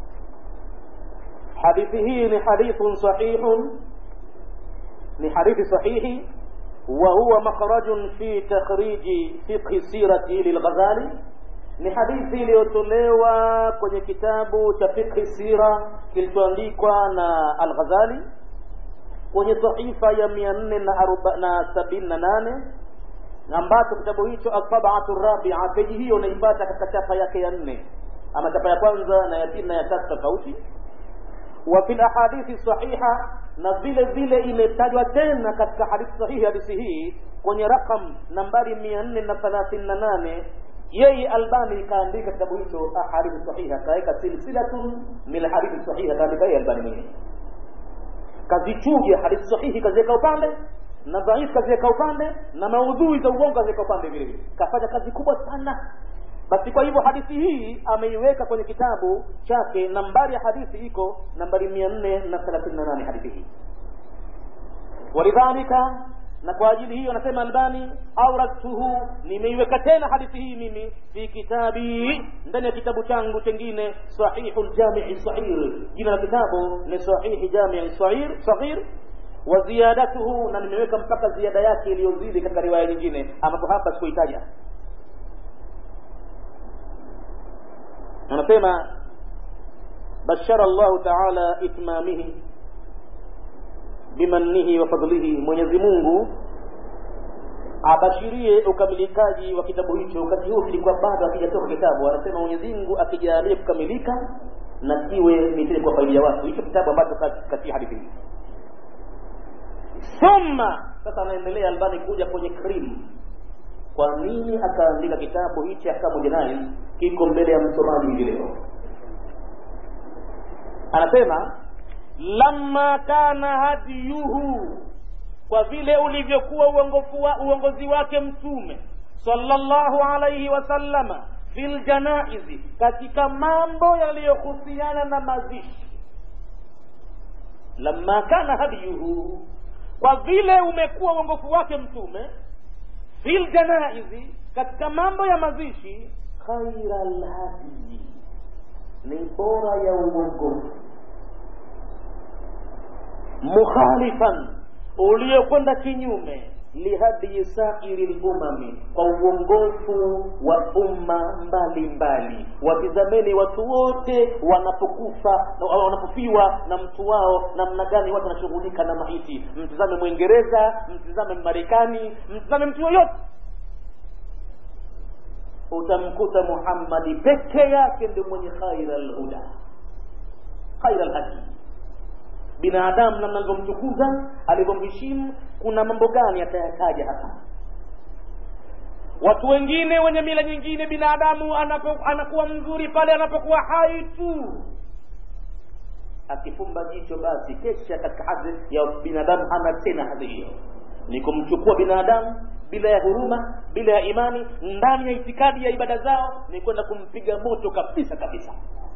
hadithi hii ni hadithun sahihun ni hadithi sahihi وهو مخرج في تخريج فقه سيرة للغزالي ni hadithi iliyotolewa kwenye kitabu cha fiqhi sira kilichoandikwa na al-Ghazali kwenye sahifa ya mia nne na sabini na nane ambacho kitabu hicho asabatu rabia peji hiyo unaipata katika chapa yake ya nne ama chapa ya kwanza na ya pili na ya tatu tofauti wa fil ahadithi sahiha na vile vile imetajwa tena katika hadithi sahihi hadithi hii kwenye rakam nambari mia nne na thelathini na nane yeye albani kaandika kitabu hicho ahadithi sahiha kaweka silsilatun min hadithi sahiha kaandika yeye albani mwenyewe kazichuja hadithi sahihi kaziweka upande na dhaifu kaziweka upande na maudhui za uongo kaziweka upande vile vile kafanya kazi kubwa sana basi kwa hivyo hadithi hii ameiweka kwenye kitabu chake nambari ya hadithi iko nambari mia nne na thelathini na nane hadithi hii walidhalika na kwa ajili hiyo anasema albani auradtuhu nimeiweka tena hadithi hii mimi fi kitabi ndani ya kitabu changu chengine sahihu ljamii sahir jina la kitabu ni sahihi jamii sahir sahir wa ziyadatuhu na nimeweka mpaka ziada yake iliyozidi katika riwaya nyingine ambapo hapa sikuitaja anasema bashara llahu taala itmamihi bimannihi wa fadlihi mwenyezi mungu abashirie ukamilikaji wa kitabu hicho wakati huu kilikuwa bado akijatoka kitabu anasema mwenyezi mungu akijalie kukamilika na kiwe ni kwa faida ya watu hicho kitabu ambacho katika hadithi hii thumma sasa anaendelea albani kuja kwenye krimu kwa nini akaandika kitabu hichi ahkamu jinai kiko mbele ya msomaji hivi leo anasema lamma kana hadiyuhu kwa vile ulivyokuwa uongofu wa, uongozi wake mtume sallallahu alaihi wasallama fil janaizi katika mambo yaliyohusiana na mazishi lamma kana hadiyuhu kwa vile umekuwa uongofu wake mtume fil janaizi katika mambo ya mazishi khaira lhadii ni bora ya uongofu mukhalifan uliokwenda kinyume lihadii sairi lumami kwa uongofu wa umma mbalimbali watizameni watu wote wanapokufa wanapofiwa na mtu wao namna gani watu wanashughulika na maiti mtizame mwingereza mtizame mmarekani mtizame mtu yoyote utamkuta muhammadi peke yake ndio mwenye khaira lhuda khaira lhadii binadamu namna alivyomtukuza alivyomheshimu kuna mambo gani atayataja hapa watu wengine wenye mila nyingine binadamu anapo, anakuwa mzuri pale anapokuwa hai tu akifumba jicho basi kesha katika hadhi ya binadamu hana tena hadhi hiyo ni kumchukua binadamu bila ya huruma bila ya imani ndani ya itikadi ya ibada zao ni kwenda kumpiga moto kabisa kabisa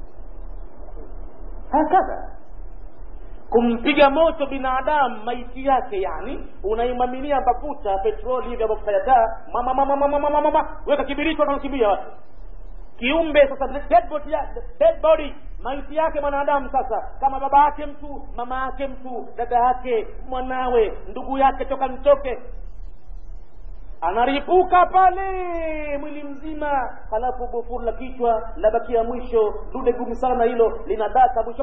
hakadha kumpiga moto binadamu maiti yake yani unaimaminia mafuta petroli hivi mafuta ya taa mama mama mama mama mama weka kibiriti wanakimbia watu kiumbe sasa dead body, dead body maiti yake mwanadamu sasa kama baba yake mtu mama yake mtu dada yake mwanawe ndugu yake toka nitoke anaripuka pale mwili mzima halafu bufuru la kichwa labakia mwisho dude gumu sana hilo linadaka mwisho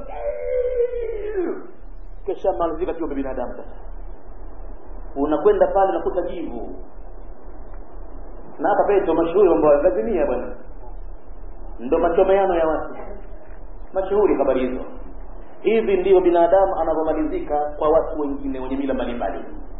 kisha malizika kiumbe binadamu sasa unakwenda pale unakuta jivu na hapa pale ndo mashuhuri mambo lazimia bwana ndo machomeano ya watu mashuhuri habari hizo hivi ndivyo binadamu anavyomalizika kwa watu wengine wenye mila mbalimbali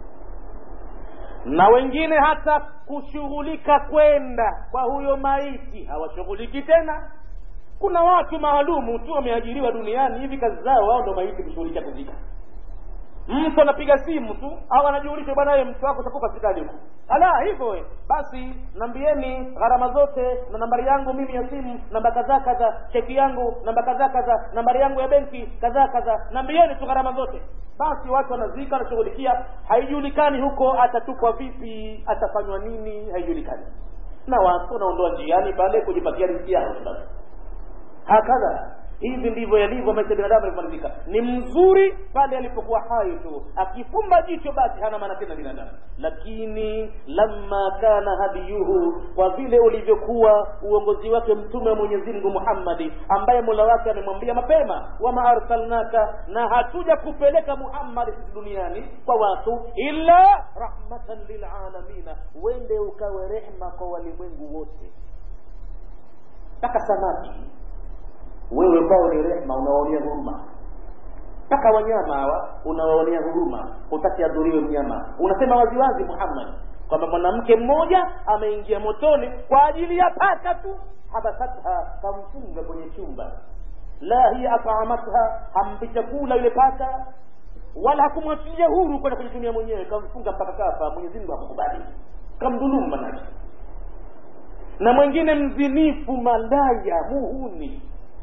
na wengine hata kushughulika kwenda kwa huyo maiti hawashughuliki tena kuna watu maalumu tu wameajiriwa duniani hivi kazi zao wao ndo maiti kushughulikia kuzika mtu anapiga simu tu au anajulisha bwana ye mtu wako utakufa hospitali huko ala hivyo basi nambieni gharama zote na nambari yangu mimi ya simu namba kadhaa kadha cheki yangu namba kadhaa kadha nambari yangu ya benki kadhaa kadha nambieni tu gharama zote basi watu wanazika wanashughulikia haijulikani huko atatupwa vipi atafanywa nini haijulikani na watu wanaondoa njiani pale kujipatia riziki yao basi hakadha hivi ndivyo yalivyo maisha ya binadamu yalivyomalizika ni mzuri pale alipokuwa hai tu akifumba jicho basi hana maana tena binadamu lakini lamma kana hadiyuhu kwa vile ulivyokuwa uongozi wake mtume wa mwenyezi mungu muhammadi ambaye mola wake amemwambia mapema wama arsalnaka na hatuja kupeleka muhammadi sisi duniani kwa watu illa rahmatan lilalamina wende ukawe rehma kwa walimwengu wote mpaka samaki wewe kwao ni rehma unawaonea huruma mpaka wanyama hawa unawaonea huruma hutaki adhuriwe mnyama unasema waziwazi muhammad kwamba mwanamke mmoja ameingia motoni kwa ajili ya paka tu habasatha kamfunga kwenye chumba la hiya ataamatha hampi chakula yule paka wala hakumwachilia huru kwenda kujitumia mwenyewe kamfunga mpaka kafa mwenyezi mungu hakukubali kamdhulumu manake na mwingine mzinifu malaya muhuni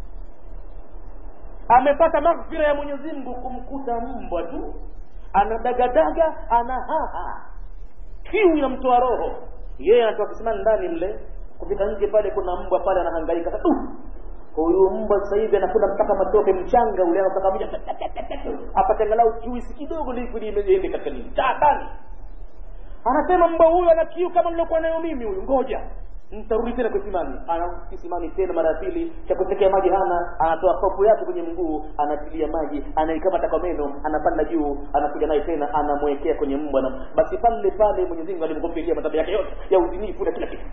amepata maghfira ya mwenyezi mungu kumkuta mbwa tu anadagadaga anahaha kiu ya mtoa roho yeye anatoka kisimani ndani mle kufika nje pale kuna mbwa pale anahangaika sasa uh, huyu mbwa sasa hivi anakula mpaka matope mchanga ule anataka moja apate angalau juisi kidogo liquid iende katika nini taabani anasema mbwa huyu ana kiu kama nilokuwa nayo mimi huyu ngoja nitarudi tena kisimani ana kisimani tena mara ya pili cha kutekea maji hana anatoa kopu yake kwenye mguu anatilia maji anaikamata kwa meno anapanda juu anakuja naye tena anamwekea kwenye mbwa na basi pale pale mwenyezi mungu alimgombelia madhambi yake yote ya uzinifu na kila kitu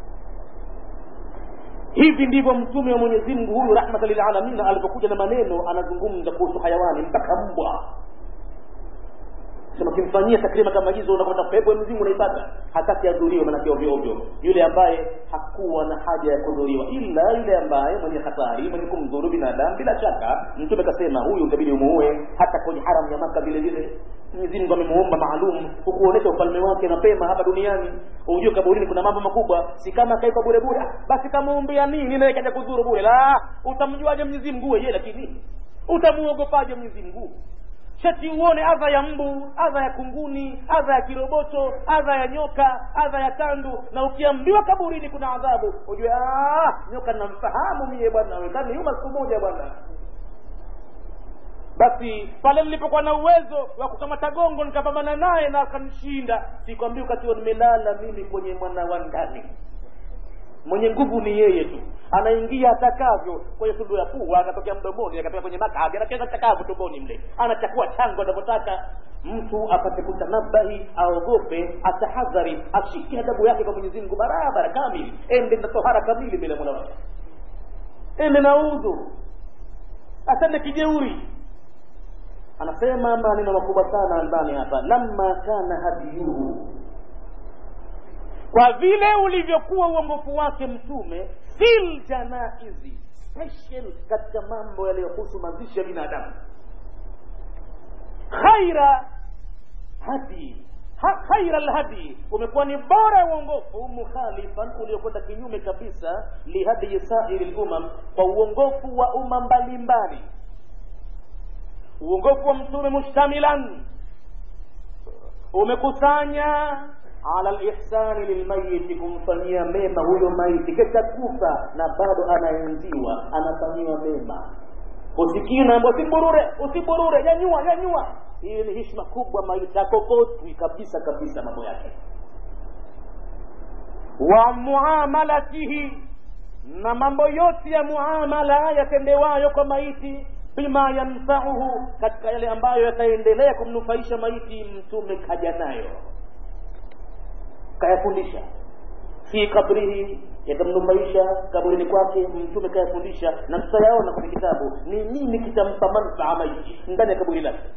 hivi ndivyo mtume wa mwenyezi mungu huyu rahmatan lilalamin alipokuja na maneno anazungumza kuhusu hayawani mpaka mbwa sema kimfanyia takrima kama hizo unakwenda pepo ya mzimu unaipata hataki adhuriwe manake ovyo ovyo yule ambaye hakuwa na haja ya kudhuriwa ila yule ambaye mwenye hatari mwenye kumdhuru binadamu bila shaka mtume kasema huyu itabidi umuue hata kwenye haram ya maka vile vile Mwenyezi Mungu amemuumba maalum kukuonesha ufalme wake mapema hapa duniani ujue kaburini kuna mambo makubwa si kama kaipa bure bure basi kamuumbia nini naye kaja kudhuru bure la utamjuaje Mwenyezi Mungu yeye lakini utamuogopaje Mwenyezi Mungu shati uone adha ya mbu adha ya kunguni adha ya kiroboto adha ya nyoka adha ya tandu na ukiambiwa kaburini kuna adhabu ujue nyoka namfahamu mie bwana wekaniuma siku moja bwana basi pale nilipokuwa na uwezo wa kukamata gongo nikapambana naye na akanishinda sikwambia wakati nimelala mimi kwenye mwana wa ndani mwenye nguvu ni yeye tu anaingia atakavyo kwenye tundu ya pua akatokea mdomoni akatoka kwenye makaga anacheza chakavu tumboni mle anachakua chango anavyotaka mtu apate kutanabahi aogope atahadhari ashike adabu yake kwa mwenyezi mungu barabara kamili ende na tohara kamili mbele ya mola wake ende na udhu asende kijeuri anasema maneno makubwa sana albani hapa lamma kana hadiyuhu kwa vile ulivyokuwa uongofu wake mtume fil janaizi special katika mambo yaliyohusu mazishi ya binadamu khaira hadi ha, khaira lhadi umekuwa ni bora ya uongofu mukhalifan uliokwenda kinyume kabisa lihadii sairi lumam kwa uongofu wa umma mbalimbali uongofu wa mtume mushtamilan umekusanya ala lihsani lilmayiti kumfanyia mema huyo maiti kesha kufa na bado anaenziwa anafanyiwa mema usikii naambia usiburure usiburure nyanyua nyanyua hiyo ni hishma kubwa maiti akokotwi kabisa kabisa mambo yake wa muamalatihi na mambo yote ya muamala yatendewayo kwa maiti bima yanfauhu katika yale ambayo yataendelea kumnufaisha maiti mtume kaja nayo kayafundisha fi kabrihi yatamnufaisha kaburini kwake mtume kayafundisha na tutayaona kwenye kitabu ni nini kitampa manfaa maiti ndani ya kaburi lake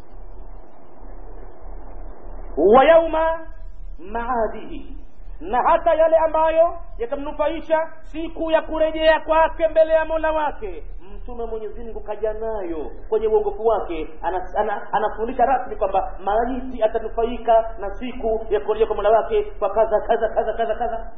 wa yauma maadihi na hata yale ambayo yatamnufaisha siku ya kurejea kwake mbele ya mola wake mtume mwenyezi mungu kaja nayo kwenye uongofu wake anafundisha ana, ana rasmi kwamba maiti atanufaika na siku ya kurejea kwa mola wake kwa kadha kadha kadha kadha kadha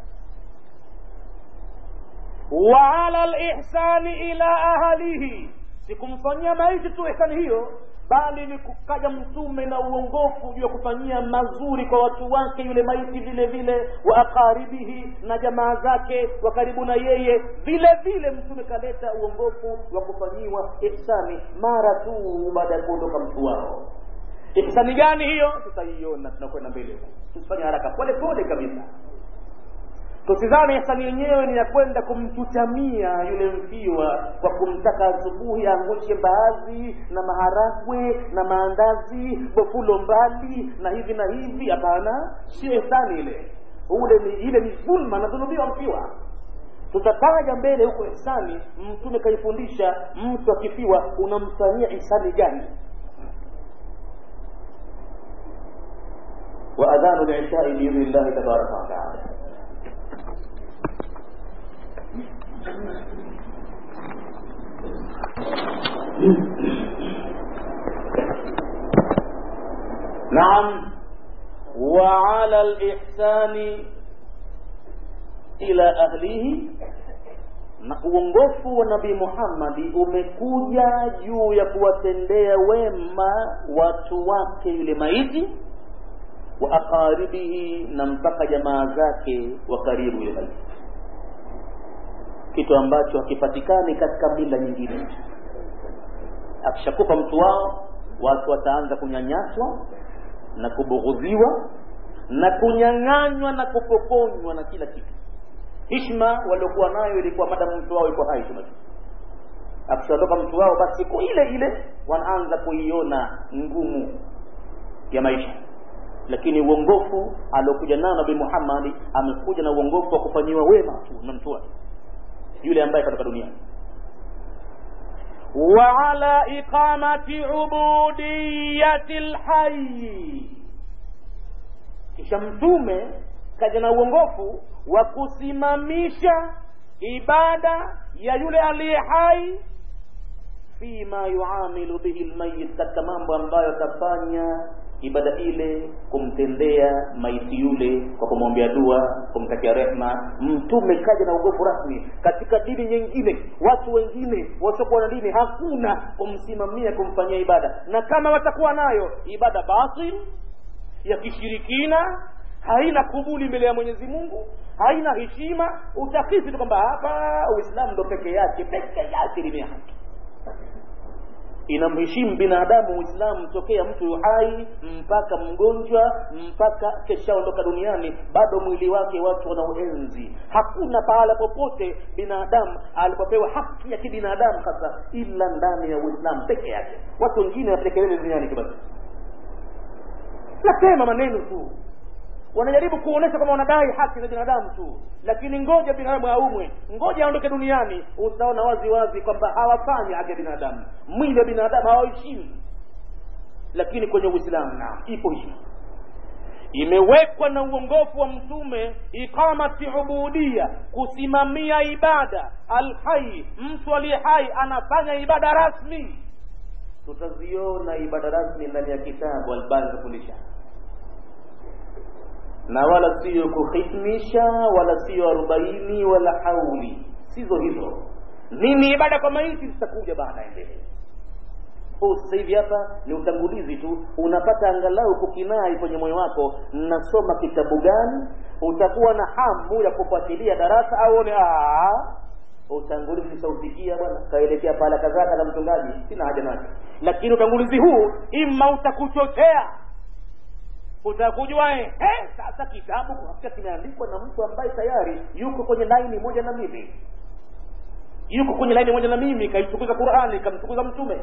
wa ala lihsani ila ahalihi sikumfanyia maiti tu ihsani hiyo bali ni kukaja mtume na uongofu juu ya kufanyia mazuri kwa watu wake yule maiti vile vile wa aqaribihi na jamaa zake wa karibu na yeye vile vile mtume kaleta uongofu wa kufanyiwa ihsani mara tu baada ya kuondoka mtu wao ihsani gani hiyo tutaiona tunakwenda mbele tusifanye haraka pole pole kabisa tusizame ihsani yenyewe ni ya kwenda kumchutamia yule mfiwa kwa kumtaka asubuhi angushe mbaazi na maharagwe na maandazi bofulo mbali na hivi na hivi hapana sio ihsani ile ule ni ile ni dhulma anadhulumiwa mfiwa tutataja mbele huko ihsani mtume kaifundisha mtu akifiwa unamfanyia ihsani gani وأذان العشاء بإذن الله تبارك وتعالى نعم وعلى الإحسان ila ahlihi na uongofu wa nabii muhammadi umekuja juu ya kuwatendea wema watu wake yule maiti wa aqaribihi na mpaka jamaa zake wa karibu yule maiti kitu ambacho hakipatikani katika mila nyingine akishakufa mtu wao watu wataanza kunyanyaswa na kubughudhiwa na kunyang'anywa na kupokonywa na kila kitu hishma waliokuwa nayo ilikuwa madamu mtu wao yuko hai tu akishaondoka mtu wao basi siku ile ile wanaanza kuiona ngumu ya maisha lakini uongofu aliokuja nao nabii muhammadi amekuja na uongofu wa kufanyiwa wema tu na mtu wake yule ambaye katika duniani وعلى إقامة عبودية الحي kisha mtume kaja na uongofu wa kusimamisha ibada ya yule aliye hai fima yuamilu bihi lmayit katika mambo ambayo atafanya ibada ile kumtendea maiti yule kwa kumwombea dua kumtakia rehma mtume kaja na ugofu rasmi katika dini nyingine watu wengine wasiokuwa na dini hakuna kumsimamia kumfanyia ibada na kama watakuwa nayo ibada batil ya kishirikina haina kubuli mbele ya mwenyezi mungu haina heshima utakisi tu kwamba hapa uislamu ndo peke yake peke yake limea haki inamheshimu binadamu uislamu tokea mtu hai mpaka mgonjwa mpaka keshaondoka duniani bado mwili wake watu wanaoenzi hakuna pahala popote binadamu alipopewa haki ya kibinadamu hasa ila ndani ya uislamu peke yake watu wengine watekelele duniani kibasi nasema maneno tu wanajaribu kuonesha kwamba wanadai haki za binadamu tu lakini ngoja binadamu aumwe ngoja aondoke duniani utaona wazi wazi kwamba hawafanyi haki ya binadamu mwili wa binadamu hawaheshimu lakini kwenye uislamu naam ipo heshima imewekwa na uongofu wa mtume iqamati ubudia kusimamia ibada alhai mtu aliye hai anafanya ibada rasmi tutaziona ibada rasmi ndani ya kitabu albani kufundisha na wala siyo kuhitmisha wala siyo arobaini wala hauli sizo hizo nini ibada kwa maiti zitakuja baada ya mbele huu sasa hivi hapa ni utangulizi tu unapata angalau kukinai kwenye moyo wako nasoma kitabu gani utakuwa na hamu ya kufuatilia darasa au one utangulizi nitausikia bwana kaelekea pahala kadhaa na mchungaji sina haja nacho lakini utangulizi huu ima utakuchochea utakujua eh, sasa kitabu hakika kimeandikwa na mtu ambaye tayari yuko kwenye laini moja na mimi yuko kwenye laini moja na mimi kaitukuza qurani kamtukuza mtume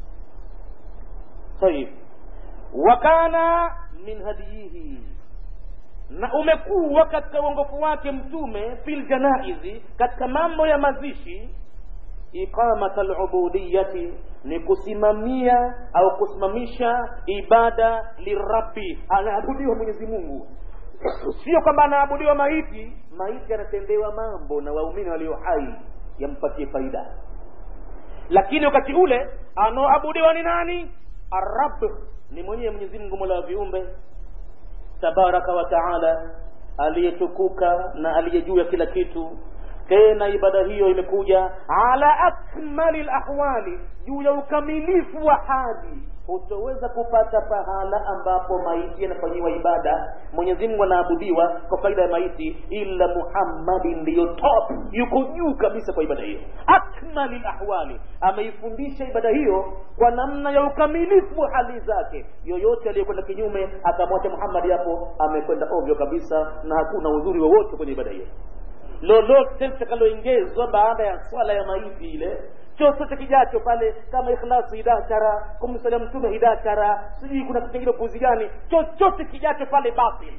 tayib wakana min hadiyihi na umekuwa katika uongofu wake mtume fil janaizi katika mambo ya mazishi iqamata alubudiyati ni kusimamia au kusimamisha ibada lirabbi anaabudiwa mwenyezi mungu sio kwamba anaabudiwa maiti maiti anatendewa mambo na waumini walio hai yampatie faida lakini wakati ule anaoabudiwa ni nani arab ni mwenyewe mwenyezi mungu mola wa viumbe tabaraka wa taala aliyetukuka na aliye juu ya kila kitu tena ibada hiyo imekuja ala akmali lahwali juu ya ukamilifu wa hali hutoweza kupata pahala ambapo maiti yanafanyiwa ibada mwenyezi mungu anaabudiwa kwa faida ya maiti ila muhammadi ndiyo top yuko juu kabisa kwa ibada hiyo akmali lahwali ameifundisha ibada hiyo kwa namna ya ukamilifu wa hali zake yoyote aliyekwenda kinyume akamwacha muhammadi hapo amekwenda ovyo kabisa na hakuna uzuri wowote kwenye ibada hiyo lolote litakaloingezwa baada ya swala ya maiti ile chochote kijacho pale kama ikhlasi hidachara kumsalia mtume hidachara sijui kuna kitu kingine upuzi gani chochote kijacho pale batil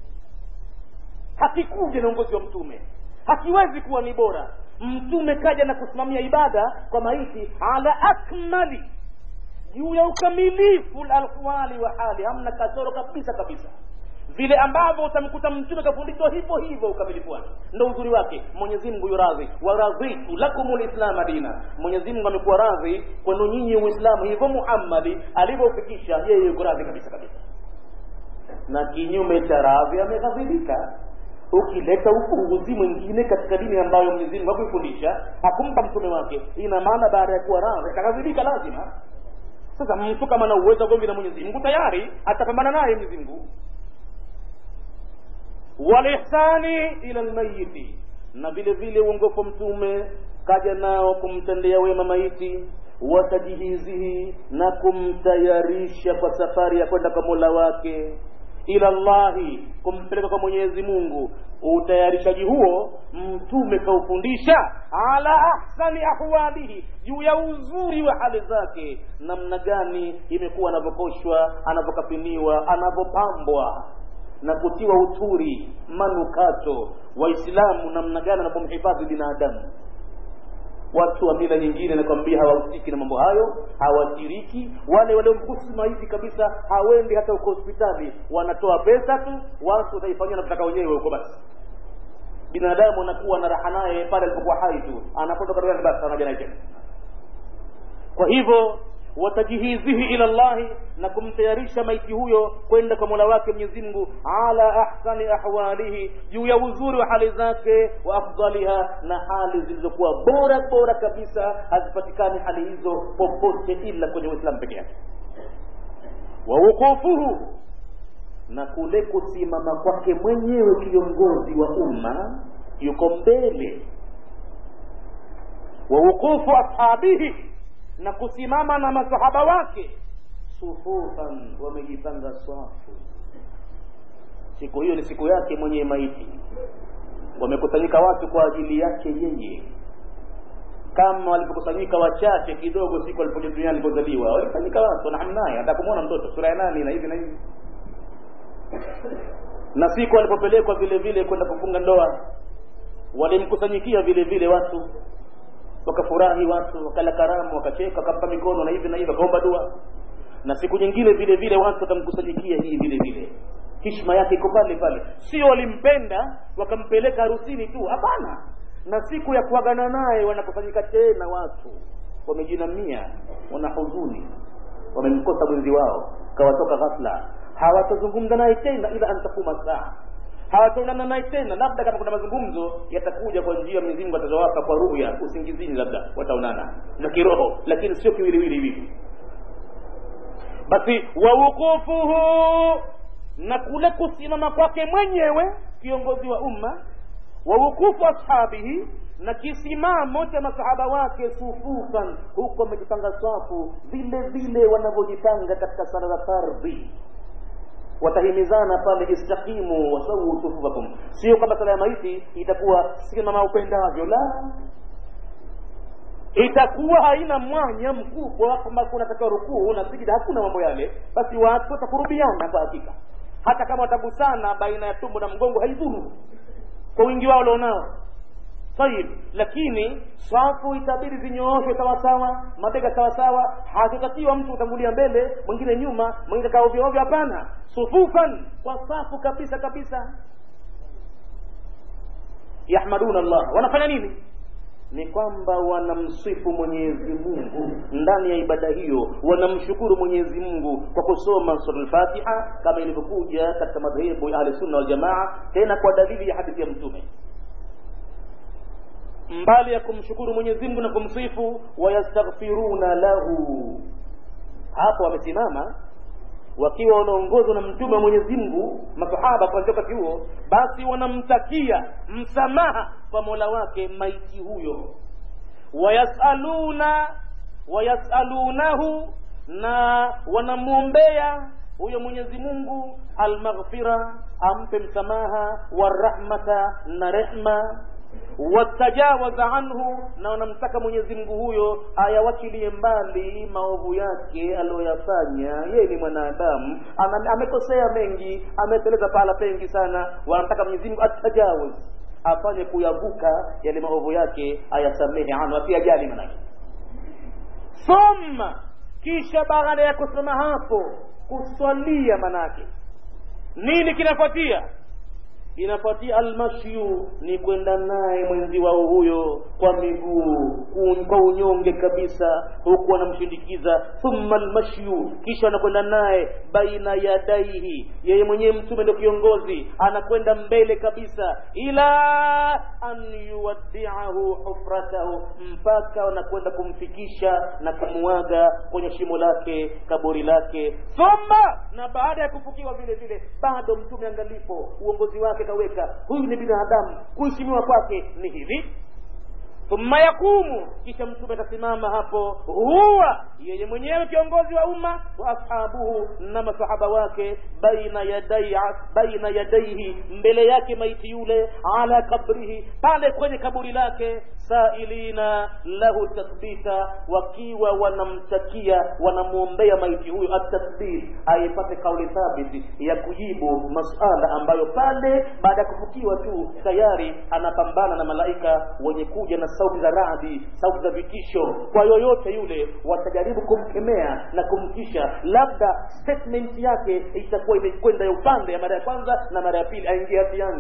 hakikuja na uongozi wa mtume hakiwezi kuwa ni bora mtume kaja na kusimamia ibada kwa maiti ala akmali juu ya ukamilifu lalhwali wa hali hamna kasoro kabisa kabisa vile ambavyo utamkuta mtume kafundishwa hivyo hivyo ukamilifu wake ndo uzuri wake mwenyezi mungu yuradhi waradhitu lakum lislama dina mwenyezi mungu amekuwa radhi kwenu nyinyi uislamu hivyo muhammadi alivyoufikisha yeye yuko radhi kabisa kabisa na kinyume cha radhi ameghadhibika ukileta upunguzi mwingine katika dini ambayo mwenyezi mungu hakuifundisha hakumpa mtume wake ina maana baada ya kuwa radhi atakadhibika lazima sasa mtu kama na uwezo wa gomvi na mwenyezi mungu tayari atapambana naye mwenyezi mungu walihsani ila lmayiti na vile vile uongofu mtume kaja nao kumtendea wema maiti watajihizihi na kumtayarisha kwa safari ya kwenda kwa mola wake ila llahi kumpeleka kwa mwenyezi mungu utayarishaji huo mtume kaufundisha ala ahsani ahwalihi juu ya uzuri wa hali zake namna gani imekuwa anavyokoshwa anavyokafiniwa anavyopambwa na kutiwa uturi manukato waislamu namna gani anavyomhifadhi binadamu watu wa mila nyingine nakwambia hawahusiki na mambo hayo hawashiriki wale waliomkusi maiti kabisa hawendi hata huko hospitali wanatoa pesa tu watu wataifanyia navyotaka wenyewe huko basi binadamu anakuwa na raha naye pale alipokuwa hai tu anapotoka duniani basi anaja naye tena kwa hivyo watajihizihi ila llahi na kumtayarisha maiti huyo kwenda kwa mola wake mwenyezi mungu ala ahsani ahwalihi juu ya uzuri wa hali zake wa afdaliha na hali zilizokuwa bora bora kabisa hazipatikani hali hizo popote ila kwenye uislamu peke yake wa wuqufuhu na kule kusimama kwake mwenyewe kiongozi wa umma yuko mbele wa wuqufu ashabihi na kusimama na masahaba wake sufufan wamejipanga swafu siku hiyo ni siku yake mwenye maiti wamekusanyika watu kwa ajili yake yeye kama walipokusanyika wachache kidogo siku alipoja duniani alipozaliwa walikusanyika watu wanahamnaye hata kumwona mtoto sura ya nani na hivi na hivi na siku walipopelekwa vile vile kwenda kufunga ndoa walimkusanyikia vile vile watu wakafurahi watu wakala karamu wakacheka wakampa mikono na hivi na hivi wakaomba dua na siku nyingine vile vile watu watamkusanyikia hii vile vile hishma yake iko pale pale sio walimpenda wakampeleka harusini tu hapana na siku ya kuagana naye wanakusanyika tena watu wamejinamia wana huzuni wamemkosa mwenzi wao kawatoka ghafla hawatazungumza naye tena ila antakuma saa hawataonana naye tena labda kama kuna mazungumzo yatakuja kwa njia Mwenyezi Mungu atazowapa kwa ruya usingizini labda wataonana na kiroho lakini sio kiwiliwili hivi basi wawukufuhu na kule kusimama kwake mwenyewe kiongozi wa umma wawukufu ashabihi na kisimamo cha masahaba wake sufufan huku wamejipanga safu vile vile wanavyojipanga katika sala za fardhi watahimizana pale istaqimu wasawuu sufufakum sio kama sala ya maiti itakuwa simama upendavyo la itakuwa haina mwanya mkubwa kwamba kunatakiwa rukuu na sijida hakuna mambo yale basi watu watakurubiana kwa hakika hata kama watagusana baina ya tumbo na mgongo haidhuru kwa wingi wao walionao tayib lakini safu itabidi zinyooshwe sawasawa mabega sawasawa hakutakiwa mtu utangulia mbele mwingine nyuma mwingine kaa ovyo ovyo hapana sufufan kwa safu kabisa kabisa yahmaduna Allah wanafanya nini ni kwamba wanamsifu Mwenyezi Mungu ndani ya ibada hiyo, wanamshukuru Mwenyezi Mungu kwa kusoma sura al-Fatiha kama ilivyokuja katika madhehebu ya Ahli Sunna wal Jamaa, tena kwa dalili ya hadithi ya Mtume mbali ya kumshukuru Mwenyezi Mungu na kumsifu, wayastaghfiruna lahu. Hapo wamesimama wakiwa wanaongozwa na mtume wa Mwenyezi Mungu, masahaba kwa wakati huo, basi wanamtakia msamaha kwa Mola wake maiti huyo, wayasaluna wayasalunahu, na wanamwombea huyo Mwenyezi Mungu almaghfira, ampe msamaha, warahmata, na rehma watajawaza anhu, na wanamtaka Mwenyezi Mungu huyo ayawachilie mbali maovu yake aliyoyafanya. Yeye ni mwanadamu, amekosea mengi, ameteleza pahala pengi sana. Wanamtaka Mwenyezi Mungu atajawaz, afanye kuyavuka yale maovu yake, ayasamehe anhu, asiyajali manake. Thumma, kisha baada ya kusema hapo, kuswalia manake nini kinafuatia? inafuatia almashyu ni kwenda naye mwenzi wao huyo kwa miguu kwa unyonge kabisa huku wanamshindikiza thumma almashyu kisha anakwenda naye baina yadaihi yeye mwenyewe mtume ndio kiongozi anakwenda mbele kabisa ila an yuwaddiahu hufratahu mpaka wanakwenda kumfikisha na kumuaga kwenye shimo lake kaburi lake thumma na baada ya kufukiwa vile vile bado mtume angalipo uongozi wake kaweka huyu ni binadamu kuheshimiwa kwake ni hivi thumma yakumu kisha mtume atasimama hapo huwa yeye mwenyewe kiongozi wa umma wa ashabuhu na masahaba wake baina yadai baina yadaihi mbele yake maiti yule ala kabrihi pale kwenye kaburi lake sailina lahu tathbita wakiwa wanamtakia wanamwombea maiti huyo atathbit aipate kauli thabiti ya kujibu masala ambayo pale baada ya kufukiwa tu tayari anapambana na malaika wenye kuja na sauti za radi sauti za vitisho kwa yoyote yule watajaribu kumkemea na kumtisha labda statement yake itakuwa imekwenda ya upande ya mara ya kwanza na mara ya pili aingia hatiani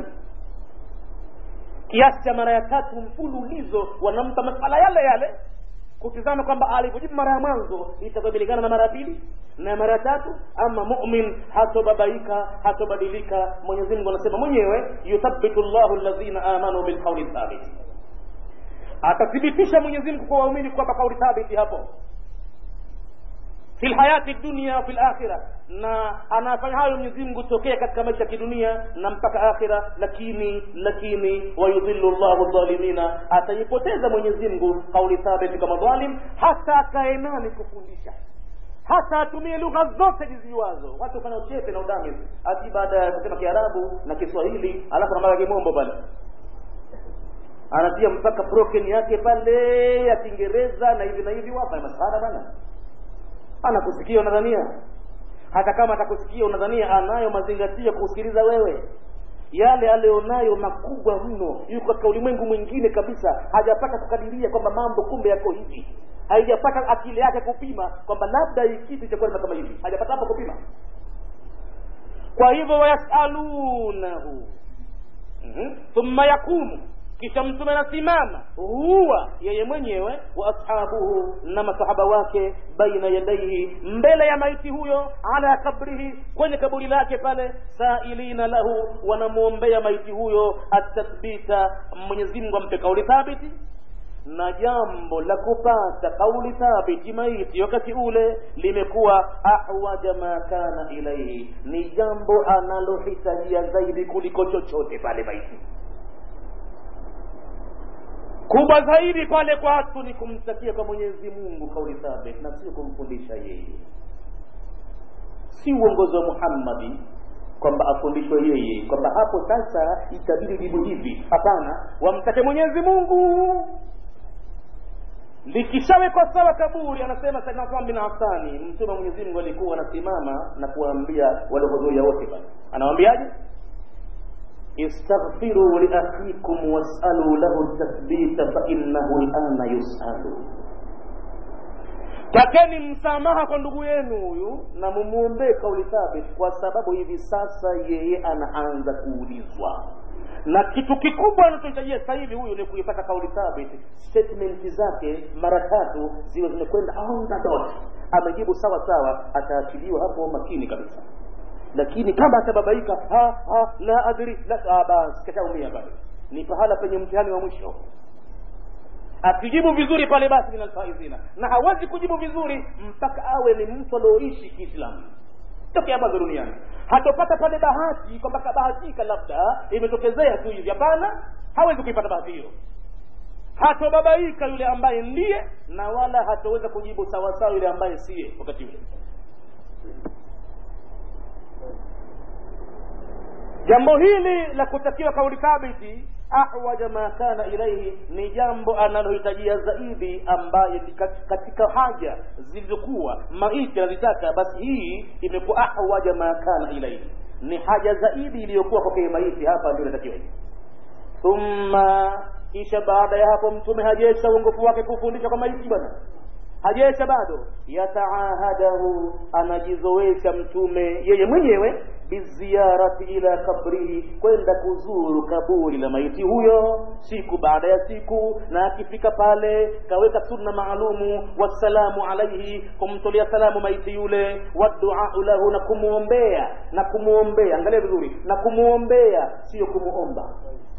kiasi cha mara ya tatu mfululizo wanampa masala yale yale kutizama kwamba alivyojibu mara ya mwanzo itakuwa imelingana na mara ya pili na mara ya tatu ama mumin hatobabaika hatobadilika mwenyezi mungu anasema mwenyewe yuthabitu llahu alladhina amanu bilqauli thabiti atathibitisha mwenyezi mungu kwa waumini kwamba kauli thabiti hapo fi lhayati dunia wa fi lakhira na anafanya hayo mwenyezi mungu tokea katika maisha ya kidunia na mpaka akhira lakini lakini wayudhillu llahu dhalimina ataipoteza mwenyezi mungu kauli thabiti kama dhalim hata akae nani kufundisha hata atumie lugha zote ziziwazo watu fanya uchepe na udami ati baada ya kusema kiarabu na kiswahili alafu namaka kimombo pale anatia mpaka broken yake pale ya kiingereza na hivi na hivi wapa masahara bana anakusikia unadhania hata kama atakusikia unadhania anayo mazingatio kusikiliza wewe yale alionayo makubwa mno yuko katika ulimwengu mwingine kabisa hajapata kukadiria kwamba mambo kumbe yako hivi haijapata akili yake kupima kwamba labda hii kitu itakuwa kama hivi hajapata hapo kupima kwa hivyo wayasalunahu mm-hmm. thumma yakumu kisha mtume anasimama huwa yeye mwenyewe wa ashabuhu na masahaba wake baina yadaihi mbele ya maiti huyo ala kabrihi kwenye kaburi lake pale sailina lahu wanamwombea maiti huyo atathbita mwenyezi mungu ampe kauli thabiti na jambo la kupata kauli thabiti maiti wakati ule limekuwa ahwaja ma kana ilaihi ni jambo analohitajia zaidi kuliko chochote pale maiti kubwa zaidi pale kwatu ni kumtakia kwa mwenyezi mungu kauli thabit na sio kumfundisha yeye si uongozi wa muhammadi kwamba afundishwe yeye kwamba hapo sasa itabidi jibu hivi hapana wamtake mwenyezi mungu likishawekwa sawa kaburi anasema saidna Uthman bin Affani mtume wa Mwenyezi Mungu alikuwa anasimama na kuwaambia waliohudhuria wote pale anawaambiaje istaghfiru liakhikum wasalu lahu tathbita fainnahu lana yusalu takeni msamaha kwa ndugu yenu huyu na mumwombee kauli thabit kwa sababu hivi sasa yeye anaanza kuulizwa na kitu kikubwa anachohitajia sasa hivi huyu ni kuipata kauli thabit statement zake mara tatu ziwe zimekwenda on the dot amejibu sawa sawa ataachiliwa hapo makini kabisa lakini kama atababaika ha, ha, la adri la ah, basi kashaumia pale ni pahala penye mtihani wa mwisho akijibu vizuri pale basi min alfaizina na hawezi kujibu vizuri mpaka awe ni mtu alioishi kiislamu tokea mwanzo duniani hatopata pale bahati kwamba kabahatika labda imetokezea tu hivi hapana hawezi kuipata bahati hiyo hatobabaika yule ambaye ndiye na wala hatoweza kujibu sawasawa yule ambaye siye wakati ule jambo hili la kutakiwa kauli thabiti ahwaja ma kana ilaihi ni jambo analohitajia zaidi ambaye katika haja zilizokuwa maiti anazitaka basi hii imekuwa ahwaja ma kana ilaihi ni haja zaidi iliyokuwa kwake maiti hapa ndio inatakiwa thumma kisha baada ya hapo mtume hajesha uongofu wake kufundisha kwa maiti bwana hajaesha bado yataahadahu anajizoesha mtume yeye mwenyewe biziyarati ila kabrihi kwenda kuzuru kaburi la maiti huyo siku baada ya siku na akifika pale kaweka sunna maalumu wassalamu alaihi kumtolea salamu maiti yule waduau lahu na kumwombea na kumwombea angalia vizuri na kumwombea sio kumuomba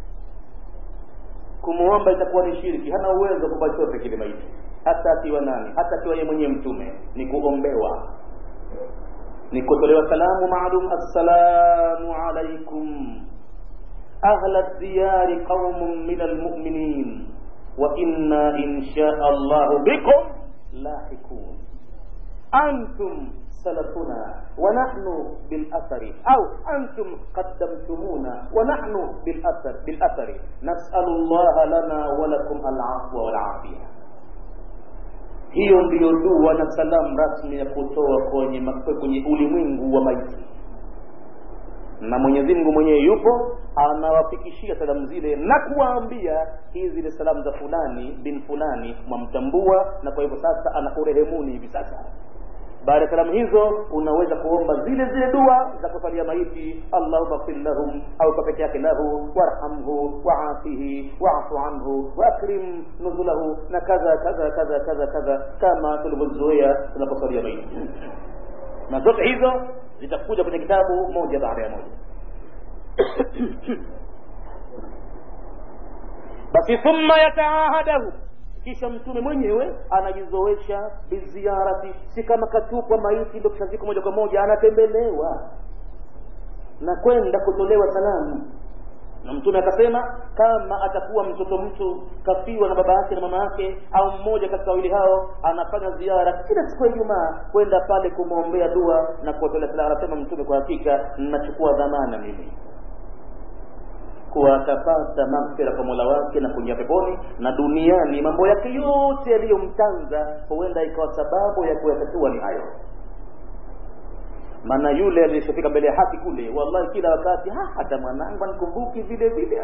kumuomba itakuwa ni shirki hana uwezo wa kupa chote kile maiti hata akiwa nani hata akiwa yeye mwenyewe mtume ni kuombewa ni kutolewa salamu maalum assalamu alaikum ahla diyari qaumun min almuminin wa inna insha allahu bikum lahiqun antum سلفنا ونحن بالأثر أو أنتم قدمتمونا ونحن بالأثر بالأثر نسأل الله لنا ولكم العفو والعافية hiyo ndiyo dua na salamu rasmi ya kutoa kwenye kwenye ulimwengu wa maiti na mwenyezi mungu mwenyewe yupo anawafikishia salamu zile na kuwaambia hizi ni salamu za fulani bin fulani mwamtambua na kwa hivyo sasa anakurehemuni hivi sasa baada ya salamu hizo unaweza kuomba zile zile dua za kusalia maiti allahuma fir lahum au kwa peke yake lahu warhamhu waafihi waafu anhu waakrim nuzulahu na kadha kadha kadha kadha kadha kama tulivyozoea tunaposalia maiti na zote hizo zitakuja kwenye kitabu moja baada ya moja basi thumma yataahadahu kisha mtume mwenyewe anajizoesha biziarati si kama katupwa maiti ndo kishaziko moja kwa moja anatembelewa na kwenda kutolewa salamu na mtume akasema kama atakuwa mtoto mtu kafiwa na baba yake na mama yake au mmoja katika wawili hao anafanya ziara kila siku ya ijumaa kwenda pale kumwombea dua na kuwatolea salamu anasema mtume kwa hakika nachukua dhamana mimi kuwa atapata maghfira kwa mola wake na kuingia peponi na duniani mambo yake yote yaliyomtanza huenda ikawa sababu ya kuyatatua ni hayo maana yule aliyeshafika mbele ya haki kule wallahi kila wakati ha, hata mwanangu anikumbuki vile vile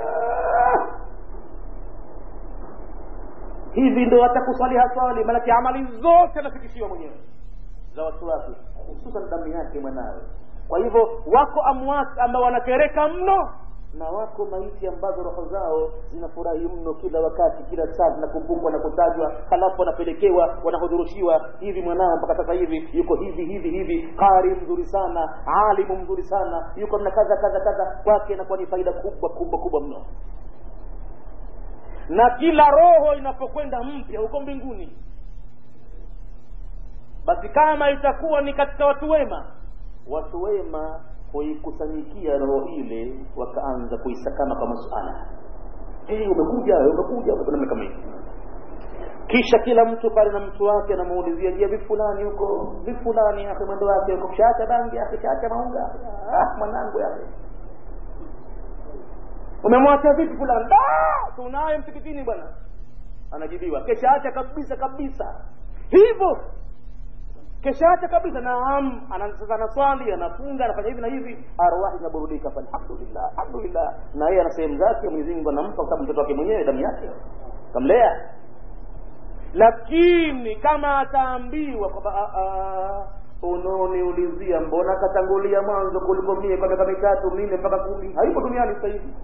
hivi ndo hata kuswali haswali maanake amali zote anafikishiwa mwenyewe za watu wake hususan damu yake mwanawe kwa hivyo wako amwat ambao wanakereka mno na wako maiti ambazo roho zao zinafurahi mno kila wakati kila saa zinakumbukwa na kutajwa halafu wanapelekewa wanahudhurushiwa hivi mwanao mpaka sasa hivi yuko hivi hivi hivi qari mzuri sana alimu mzuri sana yuko na kadha kadha kadha kwake inakuwa ni faida kubwa kubwa kubwa mno na kila roho inapokwenda mpya huko mbinguni basi kama itakuwa ni katika watu wema watu wema kuikusanyikia roho ile wakaanza kuisakama kwa masuala hey, umekuja umekuja namna kama hivi kisha kila mtu pale na mtu wake anamuulizia je vipi fulani huko vipi fulani akhe mwendo wake huko shaacha bangi akhe shaacha maunga ah mwanangu yake umemwacha vipi fulani ah tunaye msikitini bwana anajibiwa kesha acha kabisa kabisa hivyo kesha acha kabisa naam sasa anaswali anafunga anafanya hivi na hivi arwahi inaburudika alhamdulillah alhamdulillah na yeye ana sehemu zake Mwenyezi Mungu anampa kwa sababu mtoto wake mwenyewe damu yake kamlea lakini kama ataambiwa kwamba unaoniulizia mbona katangulia mwanzo kuliko mie kwa miaka mitatu minne mpaka kumi hayupo duniani sasa hivi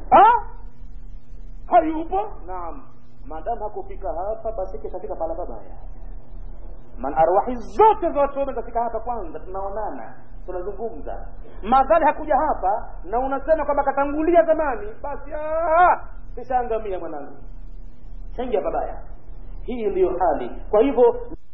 hayupo naam maadamu hakufika hapa basi kishafika pala babaya man arwahi zote za watu wema zafika hapa kwanza tunaonana tunazungumza madhali hakuja hapa na unasema kwamba katangulia zamani basi kishaangamia mwanangu changia babaya hii ndiyo hali kwa hivyo